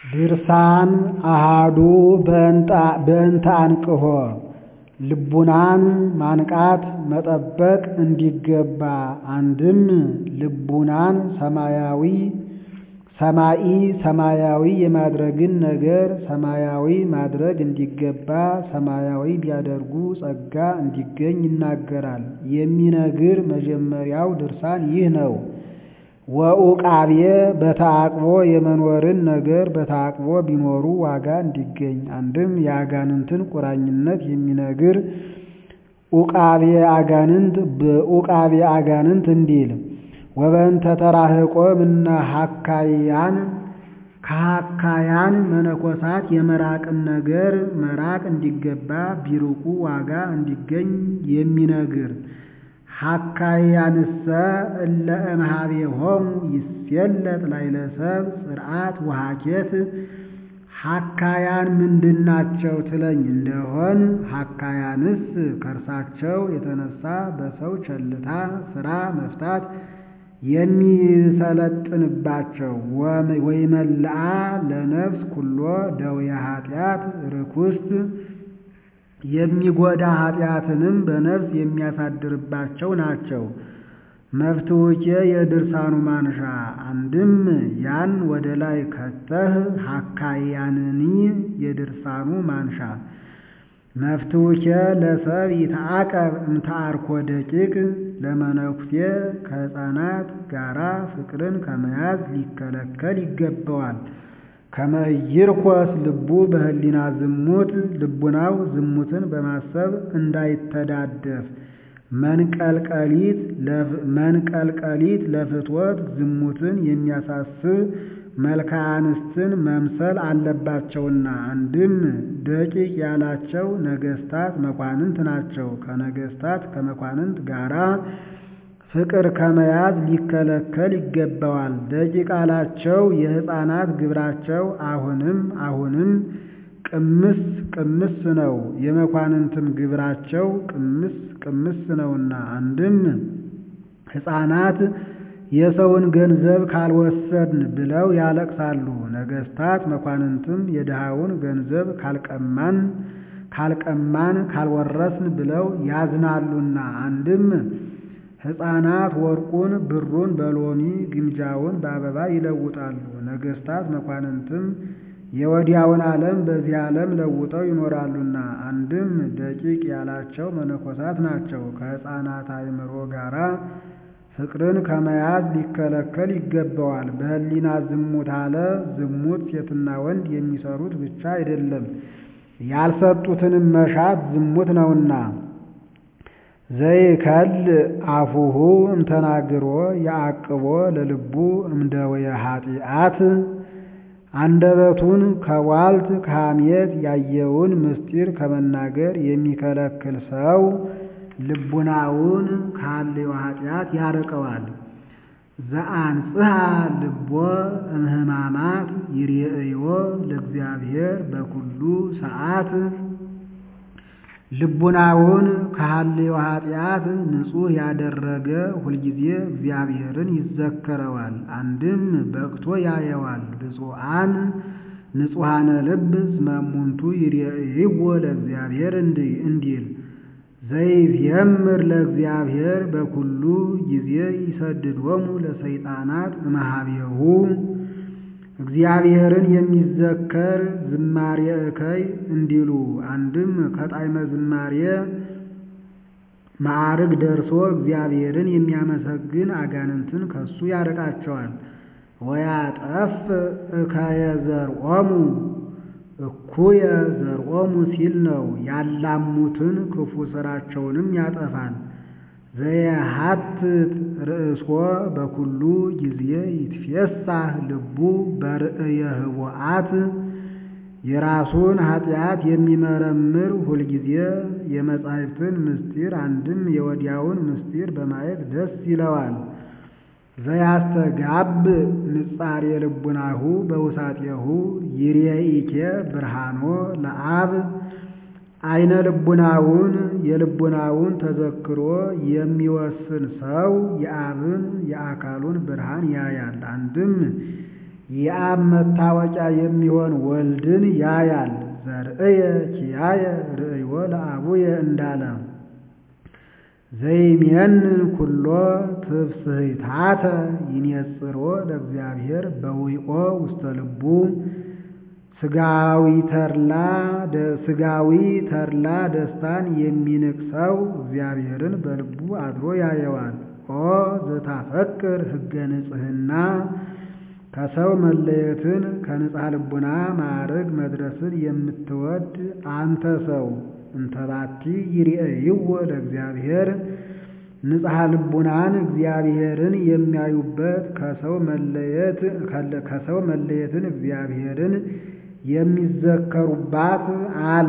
ድርሳን አሃዱ በእንተ አንቅሖ ልቡናን ማንቃት መጠበቅ እንዲገባ አንድም ልቡናን ሰማያዊ ሰማኢ ሰማያዊ የማድረግን ነገር ሰማያዊ ማድረግ እንዲገባ ሰማያዊ ቢያደርጉ ጸጋ እንዲገኝ ይናገራል። የሚነግር መጀመሪያው ድርሳን ይህ ነው። ወኡቃቤ በተዓቅቦ የመኖርን ነገር በተዓቅቦ ቢኖሩ ዋጋ እንዲገኝ አንድም የአጋንንትን ቁራኝነት የሚነግር ኡቃቤ አጋንንት በኡቃቤ አጋንንት እንዲል ወበእንተ ተራህቆ እምነ ሐካይያን ከሐካያን መነኮሳት የመራቅን ነገር መራቅ እንዲገባ ቢርቁ ዋጋ እንዲገኝ የሚነግር ሐካያንሰ እለ እምኀቤሆሙ ይሴለጥ ላዕለ ሰብእ ጽርዓት ወሐኬት ሐካያን ምንድናቸው ትለኝ እንደሆን ሐካያንስ ከእርሳቸው የተነሳ በሰው ቸልታ ሥራ መፍታት የሚሰለጥንባቸው ወይመልአ ለነፍስ ኩሎ ደዌ ኃጢአት ርኩስት የሚጎዳ ኃጢአትንም በነፍስ የሚያሳድርባቸው ናቸው። መፍትውኬ የድርሳኑ ማንሻ አንድም ያን ወደ ላይ ከተህ ሐካያንኒ የድርሳኑ ማንሻ መፍትውኬ ለሰብ ይትዓቀብ እምተአርኮ ደቂቅ ለመነኩሴ ከሕፃናት ጋራ ፍቅርን ከመያዝ ሊከለከል ይገባዋል። ከመይርኮስ ልቡ በህሊና ዝሙት ልቡናው ዝሙትን በማሰብ እንዳይተዳደፍ መንቀልቀሊት ለፍትወት ዝሙትን የሚያሳስብ መልክዓ አንስትን መምሰል አለባቸውና አንድም ደቂቅ ያላቸው ነገስታት መኳንንት ናቸው። ከነገስታት ከመኳንንት ጋራ ፍቅር ከመያዝ ሊከለከል ይገባዋል። ደቂቅ አላቸው የሕፃናት ግብራቸው አሁንም አሁንም ቅምስ ቅምስ ነው። የመኳንንትም ግብራቸው ቅምስ ቅምስ ነውና አንድም ሕፃናት የሰውን ገንዘብ ካልወሰድን ብለው ያለቅሳሉ። ነገስታት መኳንንትም የድሃውን ገንዘብ ካልቀማን ካልቀማን ካልወረስን ብለው ያዝናሉና አንድም ሕፃናት ወርቁን ብሩን በሎሚ ግምጃውን በአበባ ይለውጣሉ። ነገስታት መኳንንትም የወዲያውን ዓለም በዚህ ዓለም ለውጠው ይኖራሉና አንድም ደቂቅ ያላቸው መነኮሳት ናቸው። ከሕፃናት አእምሮ ጋራ ፍቅርን ከመያዝ ሊከለከል ይገባዋል። በህሊና ዝሙት አለ ዝሙት ሴትና ወንድ የሚሰሩት ብቻ አይደለም፣ ያልሰጡትንም መሻት ዝሙት ነውና ዘይከል አፉሁ እምተናግሮ የአቅቦ ለልቡ እምደወየ ኃጢአት አንደበቱን ከቧልት ከሐሜት ያየውን ምስጢር ከመናገር የሚከለክል ሰው ልቡናውን ካለው ኃጢአት ያርቀዋል። ዘአንጽሐ ልቦ እምህማማት ይርኤዮ ለእግዚአብሔር በኩሉ ሰዓት ልቡናውን ከሃሌው ኃጢአት ንጹሕ ያደረገ ሁልጊዜ እግዚአብሔርን ይዘከረዋል። አንድም በቅቶ ያየዋል። ብፁዓን ንጹሐነ ልብ እስመ እሙንቱ ይርኤይዎ ለእግዚአብሔር እንዲል ዘይዜምር ለእግዚአብሔር በኩሉ ጊዜ ይሰድዶሙ ለሰይጣናት እምኀቤሁ እግዚአብሔርን የሚዘከር ዝማሬ እከይ እንዲሉ አንድም ከጣዕመ ዝማሬ ማዕርግ ደርሶ እግዚአብሔርን የሚያመሰግን አጋንንትን ከሱ ያርቃቸዋል። ወያጠፍ እከየ ዘርኦሙ እኩየ ዘርኦሙ ሲል ነው። ያላሙትን ክፉ ስራቸውንም ያጠፋል። ዘየሐትት ርእሶ በኩሉ ጊዜ ይትፌሳህ ልቡ በርእየ ህቡአት የራሱን ኃጢአት የሚመረምር ሁልጊዜ የመጻሕፍትን ምስጢር አንድም የወዲያውን ምስጢር በማየት ደስ ይለዋል። ዘያስተጋብ ንጻሬ ልቡናሁ በውሳጤሁ ይርኤኢኬ ብርሃኖ ለአብ አይነ ልቡናውን የልቡናውን ተዘክሮ የሚወስን ሰው የአብን የአካሉን ብርሃን ያያል። አንድም የአብ መታወቂያ የሚሆን ወልድን ያያል። ዘርእየ ኪያየ ርእዮ ለአቡየ እንዳለ ዘይሜንን ኩሎ ትፍስሕታተ ይኔጽሮ ለእግዚአብሔር በዊኦ ውስተ ልቡ ስጋዊ ተርላ ስጋዊ ተርላ ደስታን የሚንቅ ሰው እግዚአብሔርን በልቡ አድሮ ያየዋል። ኦ ዘታፈቅር ሕገ ንጽሕና ከሰው መለየትን ከንጽሐ ልቡና ማዕረግ መድረስን የምትወድ አንተ ሰው እንተባቲ ይርአይዎ ለእግዚአብሔር ንጽሐ ልቡናን እግዚአብሔርን የሚያዩበት ከሰው መለየት ከሰው መለየትን እግዚአብሔርን የሚዘከሩባት አለ።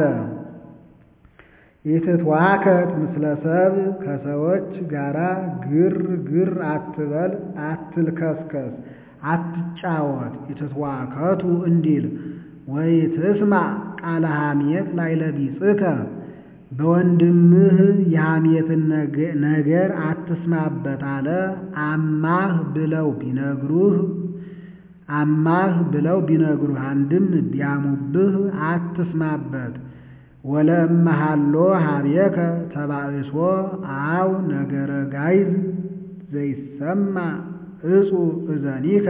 ኢትትዋከት ምስለ ሰብ ከሰዎች ጋራ ግር ግር አትበል፣ አትልከስከስ፣ አትጫወት። ኢትትዋከቱ እንዲል ወይ ትስማ ቃለ ሐሜት ላዕለ ቢጽከ በወንድምህ የሐሜትን ነገር አትስማበት አለ። አማህ ብለው ቢነግሩህ አማህ ብለው ቢነግሩህ አንድም ቢያሙብህ አትስማበት። ወለእመሃሎ ሀቤከ ተባእሶ አው ነገረ ጋይዝ ዘይሰማ እጹ እዘኒከ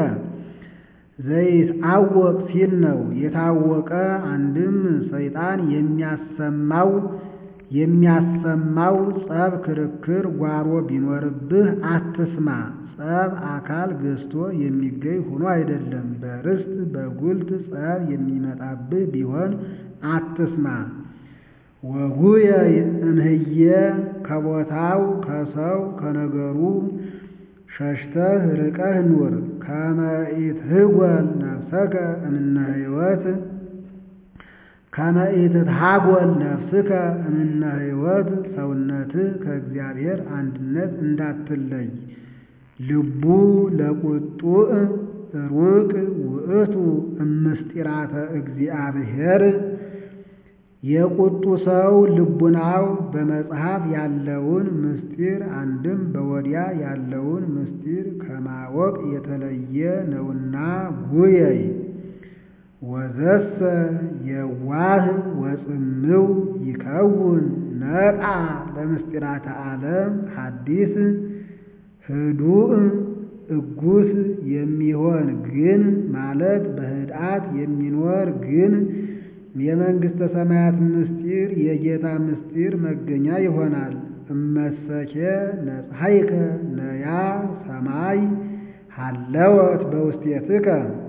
ዘይትአወቅ ሲል ነው። የታወቀ አንድም ሰይጣን የሚያሰማው የሚያሰማው ጸብ፣ ክርክር፣ ጓሮ ቢኖርብህ አትስማ። ጸብ አካል ገዝቶ የሚገኝ ሆኖ አይደለም። በርስት በጉልት ጸብ የሚመጣብህ ቢሆን አትስማ። ወጉየ እምህየ ከቦታው ከሰው ከነገሩ ሸሽተህ ርቀህ ኑር። ከመ ኢትህጐል ነፍሰከ እምነ ሕይወት ከመ ኢትትሃጐል ነፍስከ እምነ ሕይወት ሰውነትህ ከእግዚአብሔር አንድነት እንዳትለይ። ልቡ ለቁጡዕ ሩቅ ውእቱ እምስጢራተ እግዚአብሔር የቁጡ ሰው ልቡናው በመጽሐፍ ያለውን ምስጢር አንድም በወዲያ ያለውን ምስጢር ከማወቅ የተለየ ነውና ጉየይ ወዘሰ የዋህ ወጽምው ይከውን ነቃ ለምስጢራተ ዓለም ሐዲስ ህዱእ እጉስ የሚሆን ግን ማለት በህድአት የሚኖር ግን የመንግሥተ ሰማያት ምስጢር የጌታ ምስጢር መገኛ ይሆናል። እመሰኬ ነጽሐይከ ነያ ሰማይ ሃለወት በውስቴትከ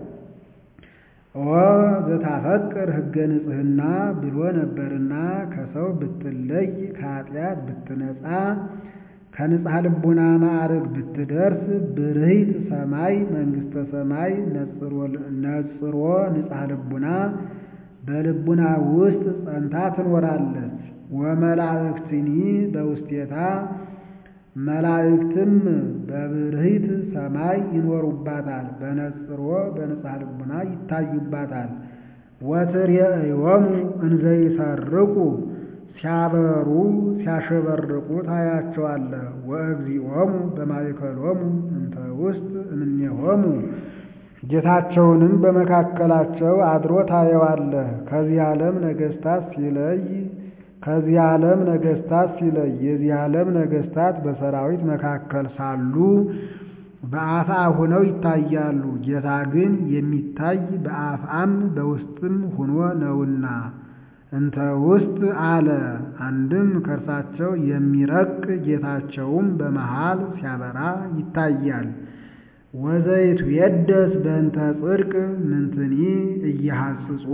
ኦ ዘታፈቅር ሕገ ንጽሕና ብሎ ነበርና ከሰው ብትለይ ከኃጢአት ብትነጻ ከንጽሐ ልቡና ማዕረግ ብትደርስ ብርሂት ሰማይ መንግሥተ ሰማይ ነጽሮ ንጽሐ ልቡና በልቡና ውስጥ ጸንታ ትኖራለች። ወመላእክትኒ በውስቴታ መላእክትም በብርሂት ሰማይ ይኖሩባታል። በነጽሮ በንጽሐ ልቡና ይታዩባታል። ወትሬእዮሙ እንዘ ይሰርቁ ሲያበሩ ሲያሸበርቁ ታያቸዋለህ። ወእግዚኦሙ በማእከሎሙ እንተ ውስጥ እምኔሆሙ ጌታቸውንም በመካከላቸው አድሮ ታየዋለህ። ከዚህ ዓለም ነገሥታት ሲለይ ከዚህ ዓለም ነገሥታት ሲለይ የዚህ ዓለም ነገሥታት በሰራዊት መካከል ሳሉ በአፋ ሆነው ይታያሉ። ጌታ ግን የሚታይ በአፍአም በውስጥም ሆኖ ነውና እንተ ውስጥ አለ። አንድም ከእርሳቸው የሚረቅ ጌታቸውም በመሃል ሲያበራ ይታያል። ወዘይቱ የደስ በእንተ ጽድቅ ምንትኒ እያሐጽጾ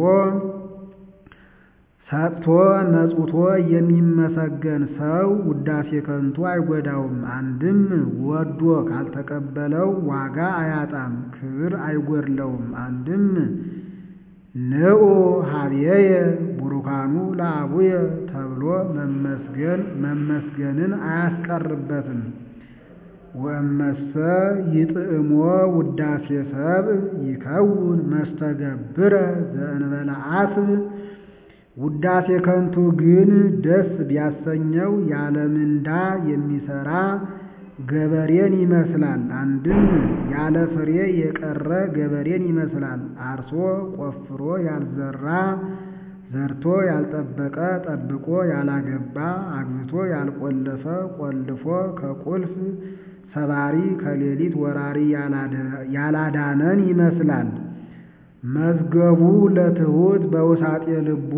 ሰጥቶ ነጹቶ የሚመሰገን ሰው ውዳሴ ከንቱ አይጎዳውም። አንድም ወዶ ካልተቀበለው ዋጋ አያጣም፣ ክብር አይጎድለውም። አንድም ንዑ ሀብየየ ቡሩካኑ ለአቡየ ተብሎ መመስገን መመስገንን አያስቀርበትም። ወእመሰ ይጥዕሞ ውዳሴ ሰብእ ይከውን መስተገብረ ዘእንበለ አስብ ውዳሴ ከንቱ ግን ደስ ቢያሰኘው ያለ ምንዳ የሚሰራ ገበሬን ይመስላል። አንድም ያለ ፍሬ የቀረ ገበሬን ይመስላል። አርሶ ቆፍሮ ያልዘራ ዘርቶ ያልጠበቀ ጠብቆ ያላገባ አግብቶ ያልቆለፈ ቆልፎ ከቁልፍ ሰባሪ ከሌሊት ወራሪ ያላዳነን ይመስላል። መዝገቡ ለትሑት በውሳጤ ልቡ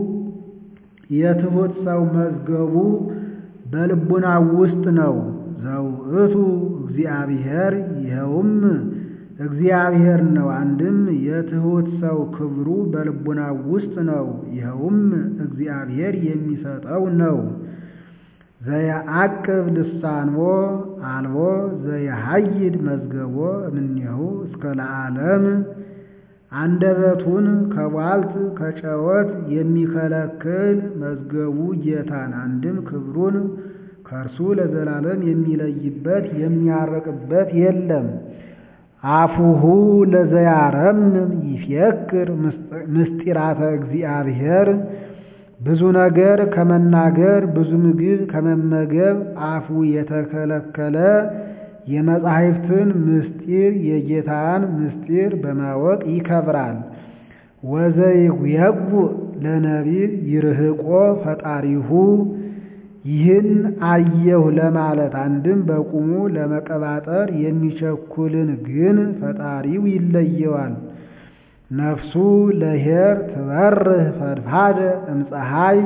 የትሑት ሰው መዝገቡ በልቡናው ውስጥ ነው። ዘውእቱ እግዚአብሔር ይኸውም እግዚአብሔር ነው። አንድም የትሑት ሰው ክብሩ በልቡናው ውስጥ ነው። ይኸውም እግዚአብሔር የሚሰጠው ነው። ዘየዐቅብ ልሳንዎ አልቦ ዘየሐይድ መዝገቦ እምኔሁ እስከ ለዓለም አንደበቱን ከቧልት ከጨወት የሚከለክል መዝገቡ ጌታን አንድም ክብሩን ከእርሱ ለዘላለም የሚለይበት የሚያርቅበት የለም። አፉሁ ለዘያረምም ይፌክር ምስጢራተ እግዚአብሔር ብዙ ነገር ከመናገር ብዙ ምግብ ከመመገብ አፉ የተከለከለ የመጻሕፍትን ምስጢር የጌታን ምስጢር በማወቅ ይከብራል። ወዘይጉየጉ ለነቢብ ይርህቆ ፈጣሪሁ ይህን አየሁ ለማለት አንድም በቁሙ ለመቀባጠር የሚቸኩልን ግን ፈጣሪው ይለየዋል። ነፍሱ ለኄር ትበርህ ፈድፋደ እምፀሐይ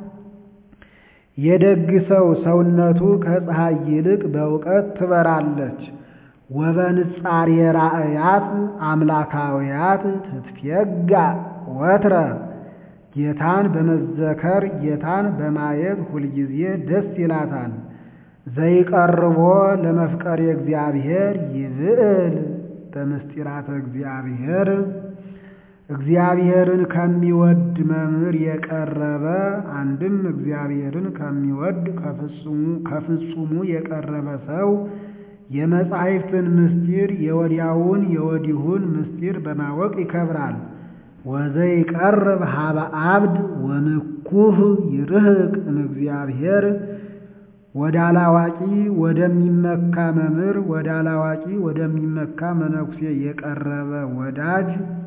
የደግ ሰው ሰውነቱ ከፀሐይ ይልቅ በእውቀት ትበራለች። ወበንጻሬ ራእያት አምላካውያት ትትፌጋ ወትረ ጌታን በመዘከር ጌታን በማየት ሁልጊዜ ደስ ይላታል። ዘይቀርቦ ለመፍቀሬ እግዚአብሔር ይብዕል በምስጢራተ እግዚአብሔር እግዚአብሔርን ከሚወድ መምህር የቀረበ አንድም እግዚአብሔርን ከሚወድ ከፍጹሙ የቀረበ ሰው የመጻሕፍትን ምስጢር የወዲያውን የወዲሁን ምስጢር በማወቅ ይከብራል። ወዘይቀርብ ሀበ አብድ ወምኩህ ይርህቅ እምእግዚአብሔር ወደ አላዋቂ ወደሚመካ መምህር ወደ አላዋቂ ወደሚመካ መነኩሴ የቀረበ ወዳጅ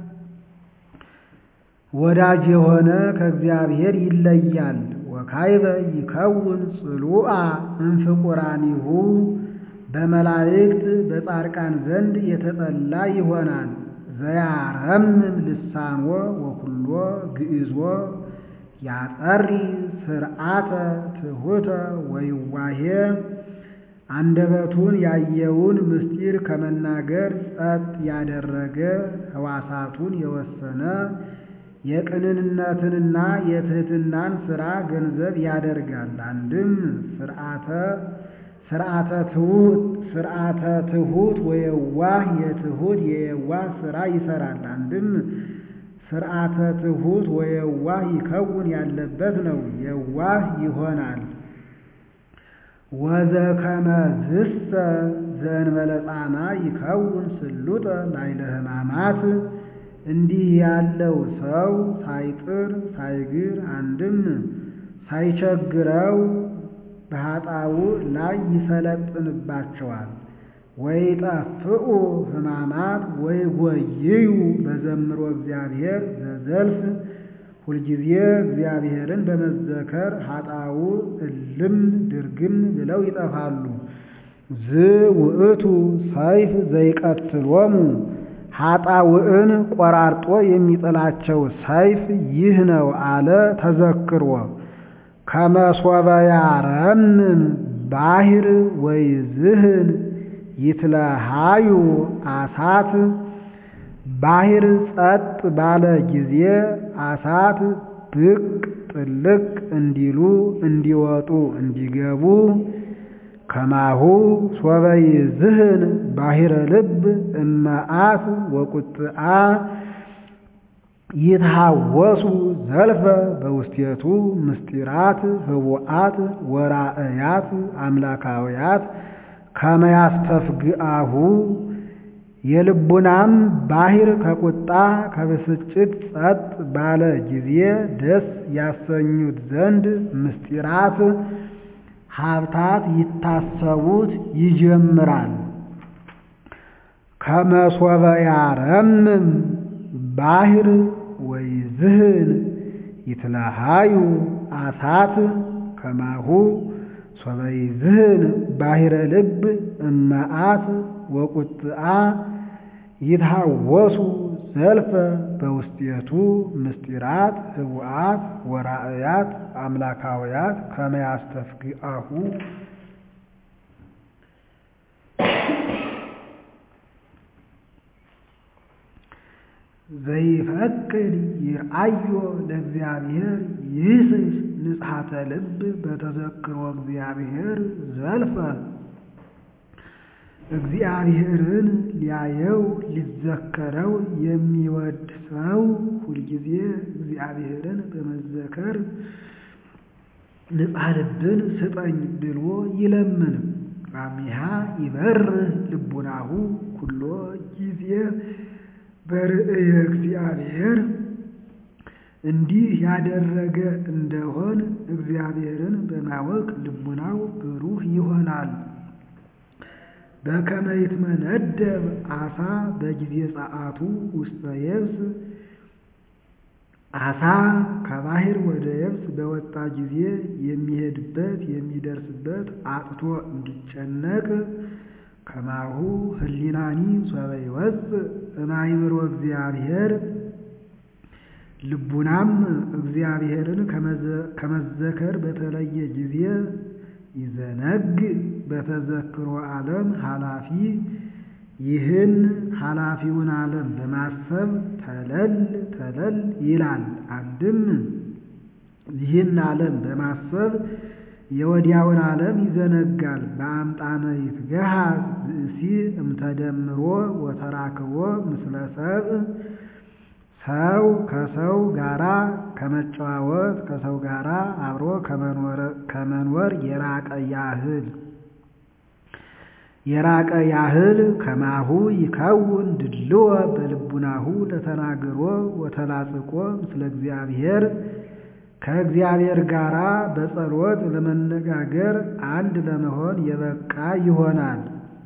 ወዳጅ የሆነ ከእግዚአብሔር ይለያል። ወካይበ ይከውን ጽሉአ እንፍቁራኒሁ በመላእክት በጻድቃን ዘንድ የተጠላ ይሆናል። ዘያረምም ልሳንዎ ወኩሎ ግእዞ ያጠሪ ስርዓተ ትሑተ ወይዋሄ አንደበቱን ያየውን ምስጢር ከመናገር ጸጥ ያደረገ ሕዋሳቱን የወሰነ የቅንነትንና የትህትናን ሥራ ገንዘብ ያደርጋል። አንድም ስርዓተ ስርዓተ ትሑት ስርዓተ ትሑት ወየዋህ የትሑት የየዋህ ሥራ ይሰራል። አንድም ስርዓተ ትሑት ወየዋህ ይከውን ያለበት ነው። የዋህ ይሆናል። ወዘከመ ዝሰ ዘእንበለ ጻማ ይከውን ስሉጠ ላዕለ ሕማማት እንዲህ ያለው ሰው ሳይጥር ሳይግር አንድም ሳይቸግረው በኃጣው ላይ ይሰለጥንባቸዋል። ወይጠፍኡ ሕማማት ወይጎይዩ በዘምሮ እግዚአብሔር ዘዘልፍ ሁልጊዜ እግዚአብሔርን በመዘከር ኃጣው እልም ድርግም ብለው ይጠፋሉ። ዝውእቱ ሰይፍ ዘይቀትሎሙ ኃጣውዕን ቆራርጦ የሚጥላቸው ሰይፍ ይህ ነው አለ ተዘክሮ ከመሶበ ያረምም ባሕር ወይዝህን ይትለሃዩ አሳት ባሕር ጸጥ ባለ ጊዜ አሳት ብቅ ጥልቅ እንዲሉ እንዲወጡ እንዲገቡ ከማሁ ሶበ ይዝህን ባሕረ ልብ እመዓት ወቁጥአ ይትሃወሱ ዘልፈ በውስቴቱ ምስጢራት ህቡአት ወራእያት አምላካውያት ከመያስተፍግአሁ የልቡናም ባሕር ከቁጣ ከብስጭት ጸጥ ባለ ጊዜ ደስ ያሰኙት ዘንድ ምስጢራት ሀብታት ይታሰቡት ይጀምራል። ከመሶበ ያረምም ባሕር ወይዝህን ይትለሃዩ አሳት ከማሁ ሶበ ይዝህን ባሕረ ልብ እመዓት ወቁጥአ ይትሃወሱ ዘልፈ በውስጤቱ ምስጢራት ህቡአት ወራእያት አምላካውያት ከመ ያስተፍግአሁ ዘይፈቅድ ይርአዮ ለእግዚአብሔር ይህስስ ንጽሐተ ልብ በተዘክሮ እግዚአብሔር ዘልፈ እግዚአብሔርን ሊያየው ሊዘከረው የሚወድ ሰው ሁልጊዜ እግዚአብሔርን በመዘከር ንጽሐ ልብን ስጠኝ ብሎ ይለምን። አሚሃ ይበርህ ልቡናሁ ኩሎ ጊዜ በርእየ እግዚአብሔር እንዲህ ያደረገ እንደሆን እግዚአብሔርን በማወቅ ልቡናው ብሩህ ይሆናል። በከመ ይትመነደብ አሳ በጊዜ ጸአቱ ውስተ የብስ አሳ ከባሕር ወደ የብስ በወጣ ጊዜ የሚሄድበት የሚደርስበት አጥቶ እንዲጨነቅ ከማሁ ህሊናኒ ሶበ ይወፅእ እማይምሮ እግዚአብሔር ልቡናም እግዚአብሔርን ከመዘከር በተለየ ጊዜ ይዘነግ በተዘክሮ ዓለም ኃላፊ ይህን ኃላፊውን ዓለም በማሰብ ተለል ተለል ይላል። አንድም ይህን ዓለም በማሰብ የወዲያውን ዓለም ይዘነጋል። በአምጣነ ይትገሃዝ ብእሲ እምተደምሮ ወተራክቦ ምስለ ሰብእ ሰው ከሰው ጋራ ከመጨዋወት ከሰው ጋራ አብሮ ከመኖር የራቀ ያህል የራቀ ያህል ከማሁ ይከውን ድልዎ በልቡናሁ ለተናግሮ ወተላጽቆ ምስለ እግዚአብሔር ከእግዚአብሔር ጋራ በጸሎት ለመነጋገር አንድ ለመሆን የበቃ ይሆናል።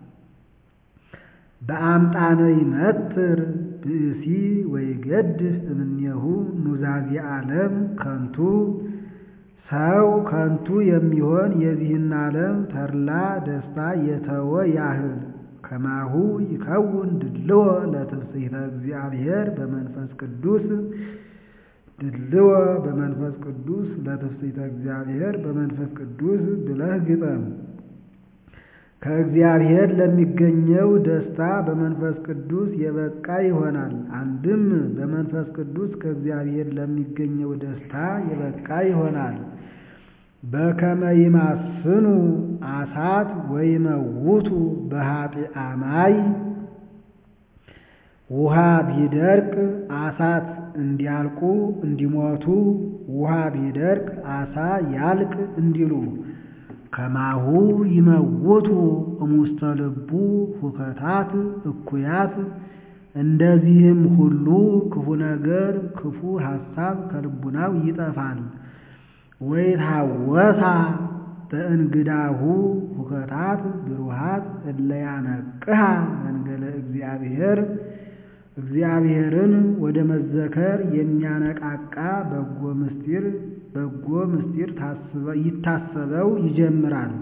በአምጣነ ይመትር ብእሲ ወይገድፍ እምኔሁ ኑዛዜ ዓለም ከንቱ ሰው ከንቱ የሚሆን የዚህን ዓለም ተድላ ደስታ የተወ ያህል ከማሁ ይከውን ድልዎ ለትፍሥሕተ እግዚአብሔር በመንፈስ ቅዱስ ድልዎ በመንፈስ ቅዱስ ለትፍሥሕተ እግዚአብሔር በመንፈስ ቅዱስ ብለህ ግጠም። ከእግዚአብሔር ለሚገኘው ደስታ በመንፈስ ቅዱስ የበቃ ይሆናል። አንድም በመንፈስ ቅዱስ ከእግዚአብሔር ለሚገኘው ደስታ የበቃ ይሆናል። በከመ ይማስኑ አሳት ወይመውቱ በኃጢአ ማይ ውሃ ቢደርቅ አሳት እንዲያልቁ እንዲሞቱ ውሃ ቢደርቅ አሳ ያልቅ እንዲሉ ከማሁ ይመውቱ እሙስተ ልቡ ሁከታት እኩያት እንደዚህም ሁሉ ክፉ ነገር ክፉ ሐሳብ ከልቡናው ይጠፋል። ወይታወሳ በእንግዳሁ ሁከታት ብሩሃት እለያነቅሃ መንገለ እግዚአብሔር እግዚአብሔርን ወደ መዘከር የሚያነቃቃ በጎ ምስጢር በጎ ምስጢር ይታሰበው ይጀምራል።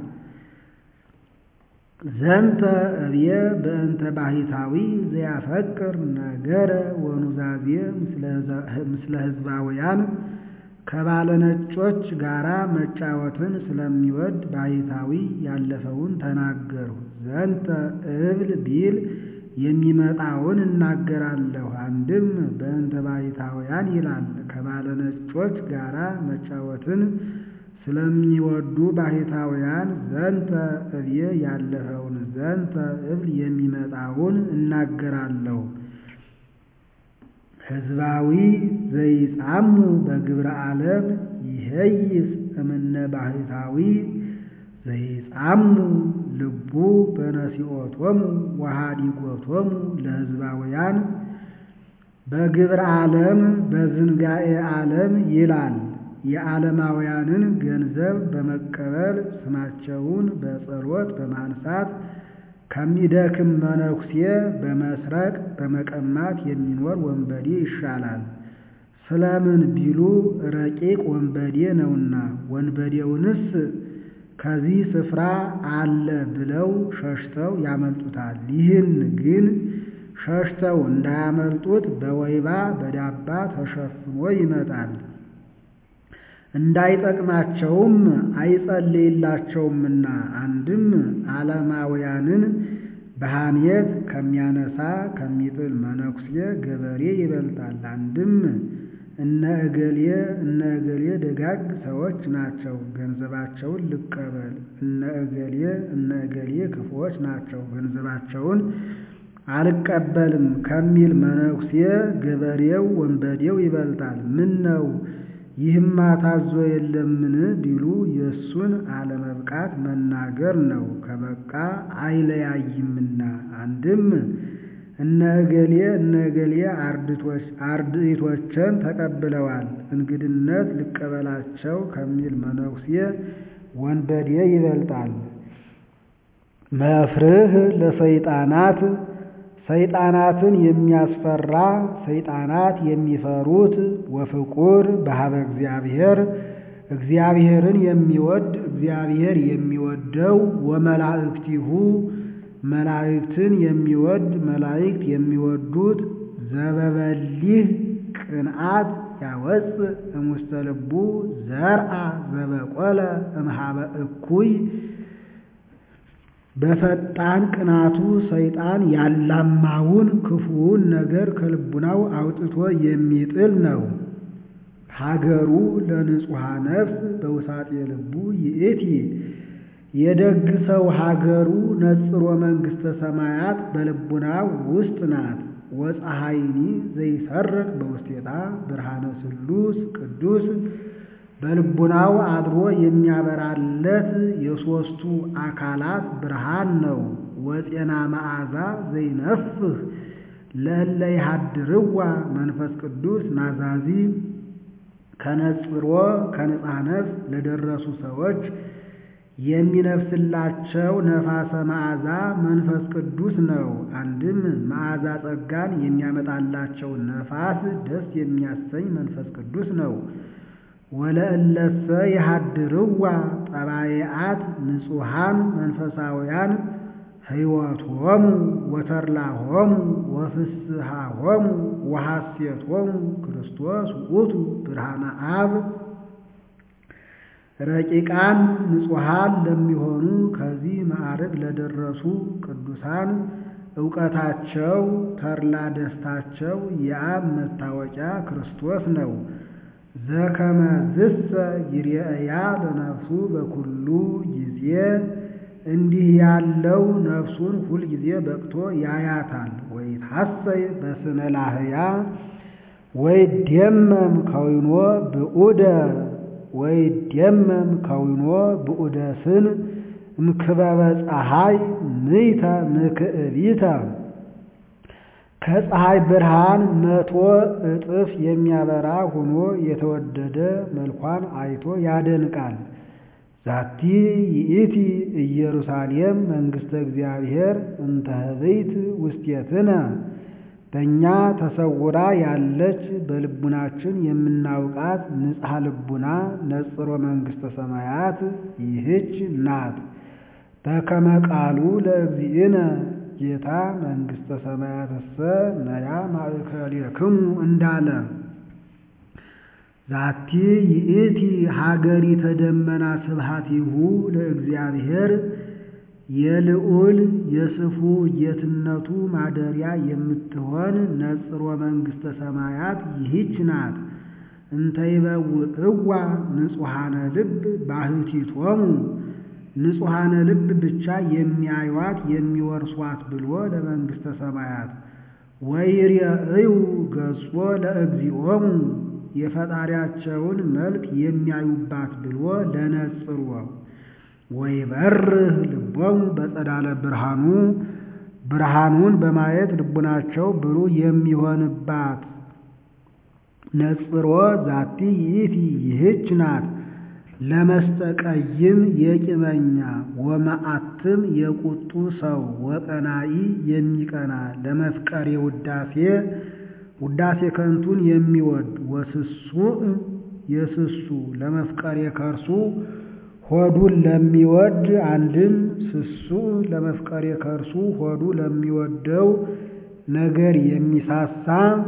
ዘንተ እብየ በእንተ ባሕታዊ ዘያፈቅር ነገረ ወኑዛዜ ምስለ ሕዝባውያን ከባለ ነጮች ጋራ መጫወትን ስለሚወድ ባሕታዊ ያለፈውን ተናገሩ። ዘንተ እብል ቢል የሚመጣውን እናገራለሁ። አንድም በእንተ ባሕታውያን ይላል። ከባለ ነጮች ጋራ መጫወትን ስለሚወዱ ባሕታውያን ዘንተ እብየ ያለፈውን ዘንተ እብል የሚመጣውን እናገራለሁ። ሕዝባዊ ዘይጻሙ በግብረ ዓለም ይሄይስ እምነ ባሕታዊ ዘይጻሙ ልቡ በነሲኦቶሙ ወሃዲጎቶሙ ለሕዝባውያን በግብረ ዓለም በዝንጋኤ ዓለም ይላል። የዓለማውያንን ገንዘብ በመቀበል ስማቸውን በጸሎት በማንሳት ከሚደክም መነኩሴ በመስረቅ በመቀማት የሚኖር ወንበዴ ይሻላል። ስለምን ቢሉ ረቂቅ ወንበዴ ነውና። ወንበዴውንስ ከዚህ ስፍራ አለ ብለው ሸሽተው ያመልጡታል። ይህን ግን ሸሽተው እንዳያመልጡት በወይባ በዳባ ተሸፍኖ ይመጣል። እንዳይጠቅማቸውም አይጸልይላቸውምና። አንድም ዓለማውያንን በሐሜት ከሚያነሳ ከሚጥል መነኩሴ ገበሬ ይበልጣል። አንድም እነ እገሌ እነ እገሌ ደጋግ ሰዎች ናቸው፣ ገንዘባቸውን ልቀበል፣ እነ እገሌ እነ እገሌ ክፉዎች ናቸው፣ ገንዘባቸውን አልቀበልም ከሚል መነኩሴ ገበሬው ወንበዴው ይበልጣል። ምን ነው ይህማ ታዞ የለምን ቢሉ የእሱን አለመብቃት መናገር ነው፣ ከበቃ አይለያይምና። አንድም እነ እገሌ እነ እገሌ አርድእቶችን ተቀብለዋል፣ እንግድነት ልቀበላቸው ከሚል መነኩሴ ወንበዴ ይበልጣል። መፍርህ ለሰይጣናት ሰይጣናትን የሚያስፈራ ሰይጣናት የሚፈሩት ወፍቁር በሀበ እግዚአብሔር እግዚአብሔርን የሚወድ እግዚአብሔር የሚወደው ወመላእክቲሁ መላእክትን የሚወድ መላእክት የሚወዱት ዘበበሊህ ቅንዓት ያወፅ እሙስተ ልቡ ዘርአ ዘበቆለ እምሃበ እኩይ በፈጣን ቅናቱ ሰይጣን ያላማውን ክፉውን ነገር ከልቡናው አውጥቶ የሚጥል ነው። ሀገሩ ለንጹሐ ነፍስ በውሳጤ ልቡ ይእቲ የደግ ሰው ሀገሩ ነጽሮ መንግሥተ ሰማያት በልቡናው ውስጥ ናት። ወፀሐይኒ ዘይሰርቅ በውስቴታ ብርሃነ ስሉስ ቅዱስ በልቡናው አድሮ የሚያበራለት የሦስቱ አካላት ብርሃን ነው። ወጤና መዓዛ ዘይነፍህ ለእለ ይሃድርዋ መንፈስ ቅዱስ ናዛዚ ከነጽሮ ከንጽሐ ነፍስ ለደረሱ ሰዎች የሚነፍስላቸው ነፋሰ መዓዛ መንፈስ ቅዱስ ነው። አንድም መዓዛ ጸጋን የሚያመጣላቸው ነፋስ ደስ የሚያሰኝ መንፈስ ቅዱስ ነው። ወለእለሰ ይሃድርዋ ጠባየአት ንጹሐን መንፈሳውያን ሕይወቶሙ ወተድላሆሙ ወፍስሐሆሙ ወሐሴቶሙ ክርስቶስ ውእቱ ብርሃነ አብ ረቂቃን ንጹሐን ለሚሆኑ ከዚህ ማዕረግ ለደረሱ ቅዱሳን እውቀታቸው ተድላ ደስታቸው የአብ መታወቂያ ክርስቶስ ነው። ዘከመ ዝሰ ይርአያ ለነፍሱ በኩሉ ጊዜ እንዲህ ያለው ነፍሱን ሁል ጊዜ በቅቶ ያያታል። ወይትሐሰይ በስነ ላህያ ወይደመም ከዊኖ ብዑደ ወይደመም ከዊኖ ብዑደ ስን እምክበበ ፀሐይ ምይተ ምክዕቢተ ከፀሐይ ብርሃን መቶ እጥፍ የሚያበራ ሆኖ የተወደደ መልኳን አይቶ ያደንቃል። ዛቲ ይእቲ ኢየሩሳሌም መንግሥተ እግዚአብሔር እንተ ህብይት ውስቴትነ በእኛ ተሰውራ ያለች በልቡናችን የምናውቃት ንጽሐ ልቡና ነጽሮ መንግሥተ ሰማያት ይህች ናት። በከመ ቃሉ ለእግዚእነ ጌታ መንግሥተ ሰማያትሰ ነያ ማእከሌክሙ እንዳለ ዛቲ ይእቲ ሀገሪተ ደመና ስብሐቲሁ ለእግዚአብሔር የልዑል የስፉ ጌትነቱ ማደሪያ የምትሆን ነጽሮ መንግሥተ ሰማያት ይህች ናት። እንተይበውዕዋ ንጹሐነ ልብ ባሕቲቶሙ ንጹሐነ ልብ ብቻ የሚያዩዋት የሚወርሷት ብሎ ለመንግሥተ ሰማያት ወይሬእዩ ገጾ ለእግዚኦሙ የፈጣሪያቸውን መልክ የሚያዩባት ብሎ ለነጽሮ ወይበርህ ልቦሙ በጸዳለ ብርሃኑ ብርሃኑን በማየት ልቡናቸው ብሩህ የሚሆንባት ነጽሮ ዛቲ ይእቲ ይህች ናት ለመስተቀይም የቂመኛ ወመዓትም የቁጡ ሰው ወቀናኢ የሚቀና ለመፍቀሬ ውዳሴ ውዳሴ ከንቱን የሚወድ ወስሱእ የስሱ ለመፍቀሬ ከርሱ ሆዱን ለሚወድ አንድም ስሱእ ለመፍቀሬ ከርሱ ሆዱ ለሚወደው ነገር የሚሳሳ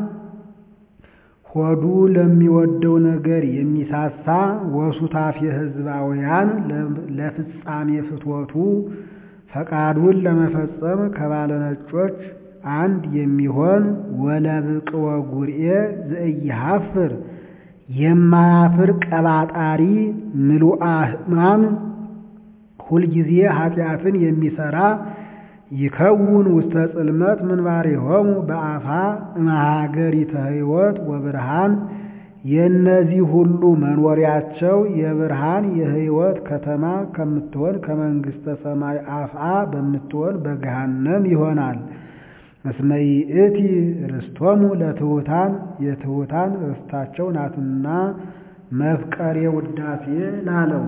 ሆዱ ለሚወደው ነገር የሚሳሳ ወሱታፌ ሕዝባውያን ለፍጻሜ ፍትወቱ ፈቃዱን ለመፈጸም ከባለ ነጮች አንድ የሚሆን ወለብቅወ ጉርኤ ዘኢይሃፍር የማያፍር ቀባጣሪ ምሉአ ሕማም ሁልጊዜ ኃጢአትን የሚሰራ ይከውን ውስተ ጽልመት ምንባሬሆሙ በአፋ እምሀገሪተ ሕይወት ወብርሃን የእነዚህ ሁሉ መኖሪያቸው የብርሃን የሕይወት ከተማ ከምትሆን ከመንግሥተ ሰማይ አፍአ በምትሆን በገሃነም ይሆናል። እስመ ይእቲ ርስቶሙ ለትሑታን የትሑታን ርስታቸው ናትና መፍቀሬ ውዳሴ ላለው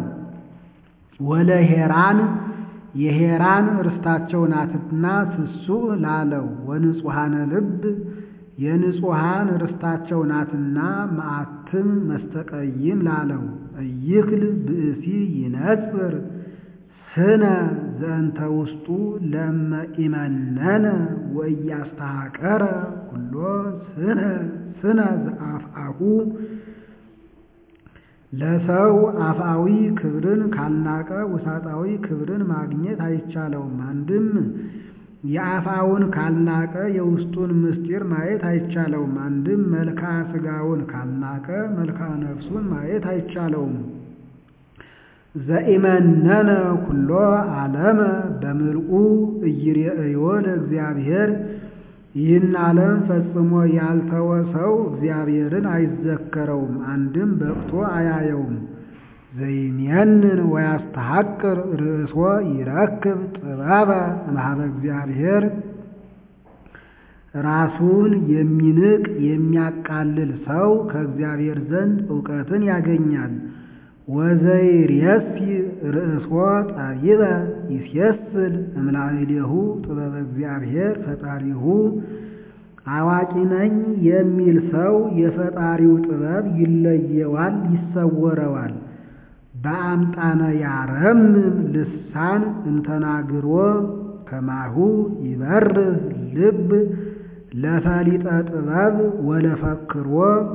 ወለሄራን የሄራን ርስታቸው ናትና ስሱእ ላለው ወንጹሐነ ልብ የንጹሐን ርስታቸው ናትና መዓትም መስተቀይም ላለው እይክል ብእሲ ይነጽር ስነ ዘእንተ ውስጡ ለመ ኢመነነ ወእያስተሐቀረ ኩሎ ስነ ስነ ዘአፍአሁ ለሰው አፍአዊ ክብርን ካልናቀ ውሳጣዊ ክብርን ማግኘት አይቻለውም። አንድም የአፋውን ካልናቀ የውስጡን ምስጢር ማየት አይቻለውም። አንድም መልክዓ ሥጋውን ካልናቀ መልክዓ ነፍሱን ማየት አይቻለውም። ዘኢመነነ ኩሎ ዓለመ በምልኡ ኢይሬእዮ ለእግዚአብሔር ይህን ዓለም ፈጽሞ ያልተወ ሰው እግዚአብሔርን አይዘከረውም፣ አንድም በቅቶ አያየውም። ዘይሜንን ወያስተሐቅር ርእሶ ይረክብ ጥበበ እምኀበ እግዚአብሔር ራሱን የሚንቅ የሚያቃልል ሰው ከእግዚአብሔር ዘንድ እውቀትን ያገኛል። ወዘይሬሲ ርእሶ ጠቢበ ይሴስል እምላዕሌሁ ጥበበ እግዚአብሔር ፈጣሪሁ አዋቂ ነኝ የሚል ሰው የፈጣሪው ጥበብ ይለየዋል፣ ይሰወረዋል። በአምጣነ ያረምም ልሳን እንተናግሮ ከማሁ ይበርህ ልብ ለፈሊጠ ጥበብ ወለፈክሮ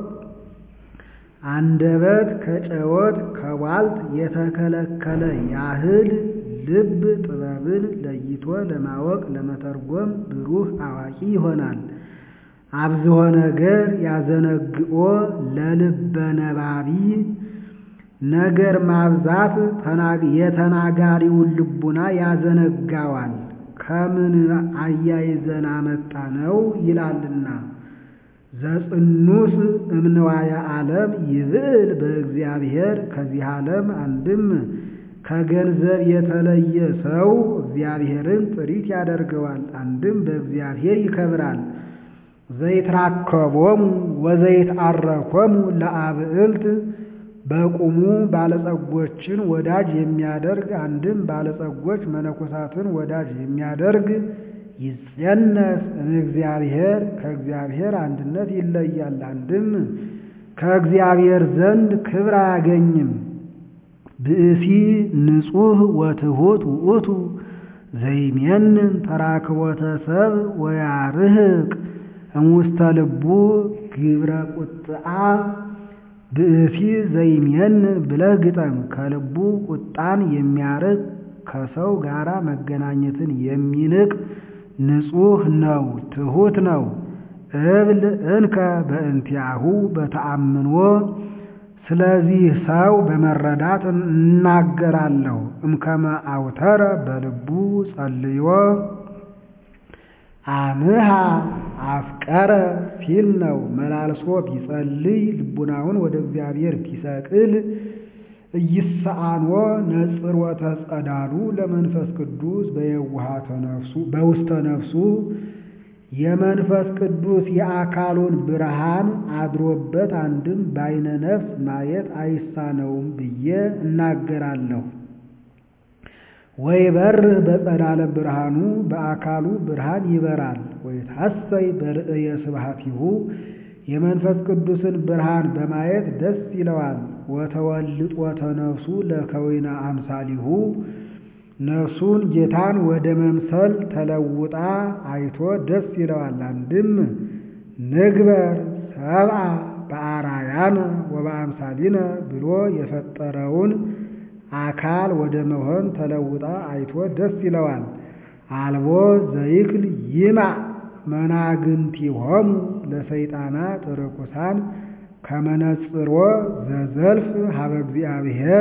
አንደበት ከጨወት ከቧልት የተከለከለ ያህል ልብ ጥበብን ለይቶ ለማወቅ ለመተርጎም ብሩህ አዋቂ ይሆናል። አብዝሆ ነገር ያዘነግኦ ለልበ ነባቢ ነገር ማብዛት የተናጋሪውን ልቡና ያዘነጋዋል። ከምን አያይዘን አመጣ ነው ይላልና ዘጽኑስ እምንዋየ ዓለም ይብዕል በእግዚአብሔር ከዚህ ዓለም አንድም ከገንዘብ የተለየ ሰው እግዚአብሔርን ጥሪት ያደርገዋል፣ አንድም በእግዚአብሔር ይከብራል። ዘይትራከቦሙ ወዘይትአረኮሙ ለአብዕልት በቁሙ ባለጸጎችን ወዳጅ የሚያደርግ አንድም ባለጸጎች መነኮሳትን ወዳጅ የሚያደርግ ይጸነስ እምእግዚአብሔር ከእግዚአብሔር አንድነት ይለያል። አንድም ከእግዚአብሔር ዘንድ ክብር አያገኝም። ብእሲ ንጹሕ ወትሑት ውእቱ ዘይሜንን ተራክቦተ ሰብ ወያርህቅ እሙስተ ልቡ ግብረ ቁጥአ ብእሲ ዘይሜንን ብለህ ግጠም። ከልቡ ቁጣን የሚያርቅ ከሰው ጋር መገናኘትን የሚንቅ ንጹሕ ነው፣ ትሑት ነው። እብል እንከ በእንቲአሁ በተአምኖ ስለዚህ ሰው በመረዳት እናገራለሁ። እምከመ አውተረ በልቡ ጸልዮ አምሃ አፍቀረ ሲል ነው። መላልሶ ቢጸልይ ልቡናውን ወደ እግዚአብሔር ቢሰቅል እይሰአኖ ነጽሮተ ጸዳሉ ለመንፈስ ቅዱስ በየዋሃተ ነፍሱ በውስተ ነፍሱ የመንፈስ ቅዱስ የአካሉን ብርሃን አድሮበት አንድም በዓይነ ነፍስ ማየት አይሳነውም ብዬ እናገራለሁ። ወይበርህ በጸዳለ ብርሃኑ በአካሉ ብርሃን ይበራል። ወይታሰይ በርእየ ስብሐቲሁ የመንፈስ ቅዱስን ብርሃን በማየት ደስ ይለዋል። ወተወልጦተ ነፍሱ ለከዊነ አምሳሊሁ ነፍሱን ጌታን ወደ መምሰል ተለውጣ አይቶ ደስ ይለዋል። አንድም ንግበር ሰብአ በአራያነ ወበአምሳሊነ ብሎ የፈጠረውን አካል ወደ መሆን ተለውጣ አይቶ ደስ ይለዋል። አልቦ ዘይክል ይማዕ መናግንቲሆሙ ለሰይጣናት ርኩሳን ከመነጽሮ ዘዘልፍ ሀበ እግዚአብሔር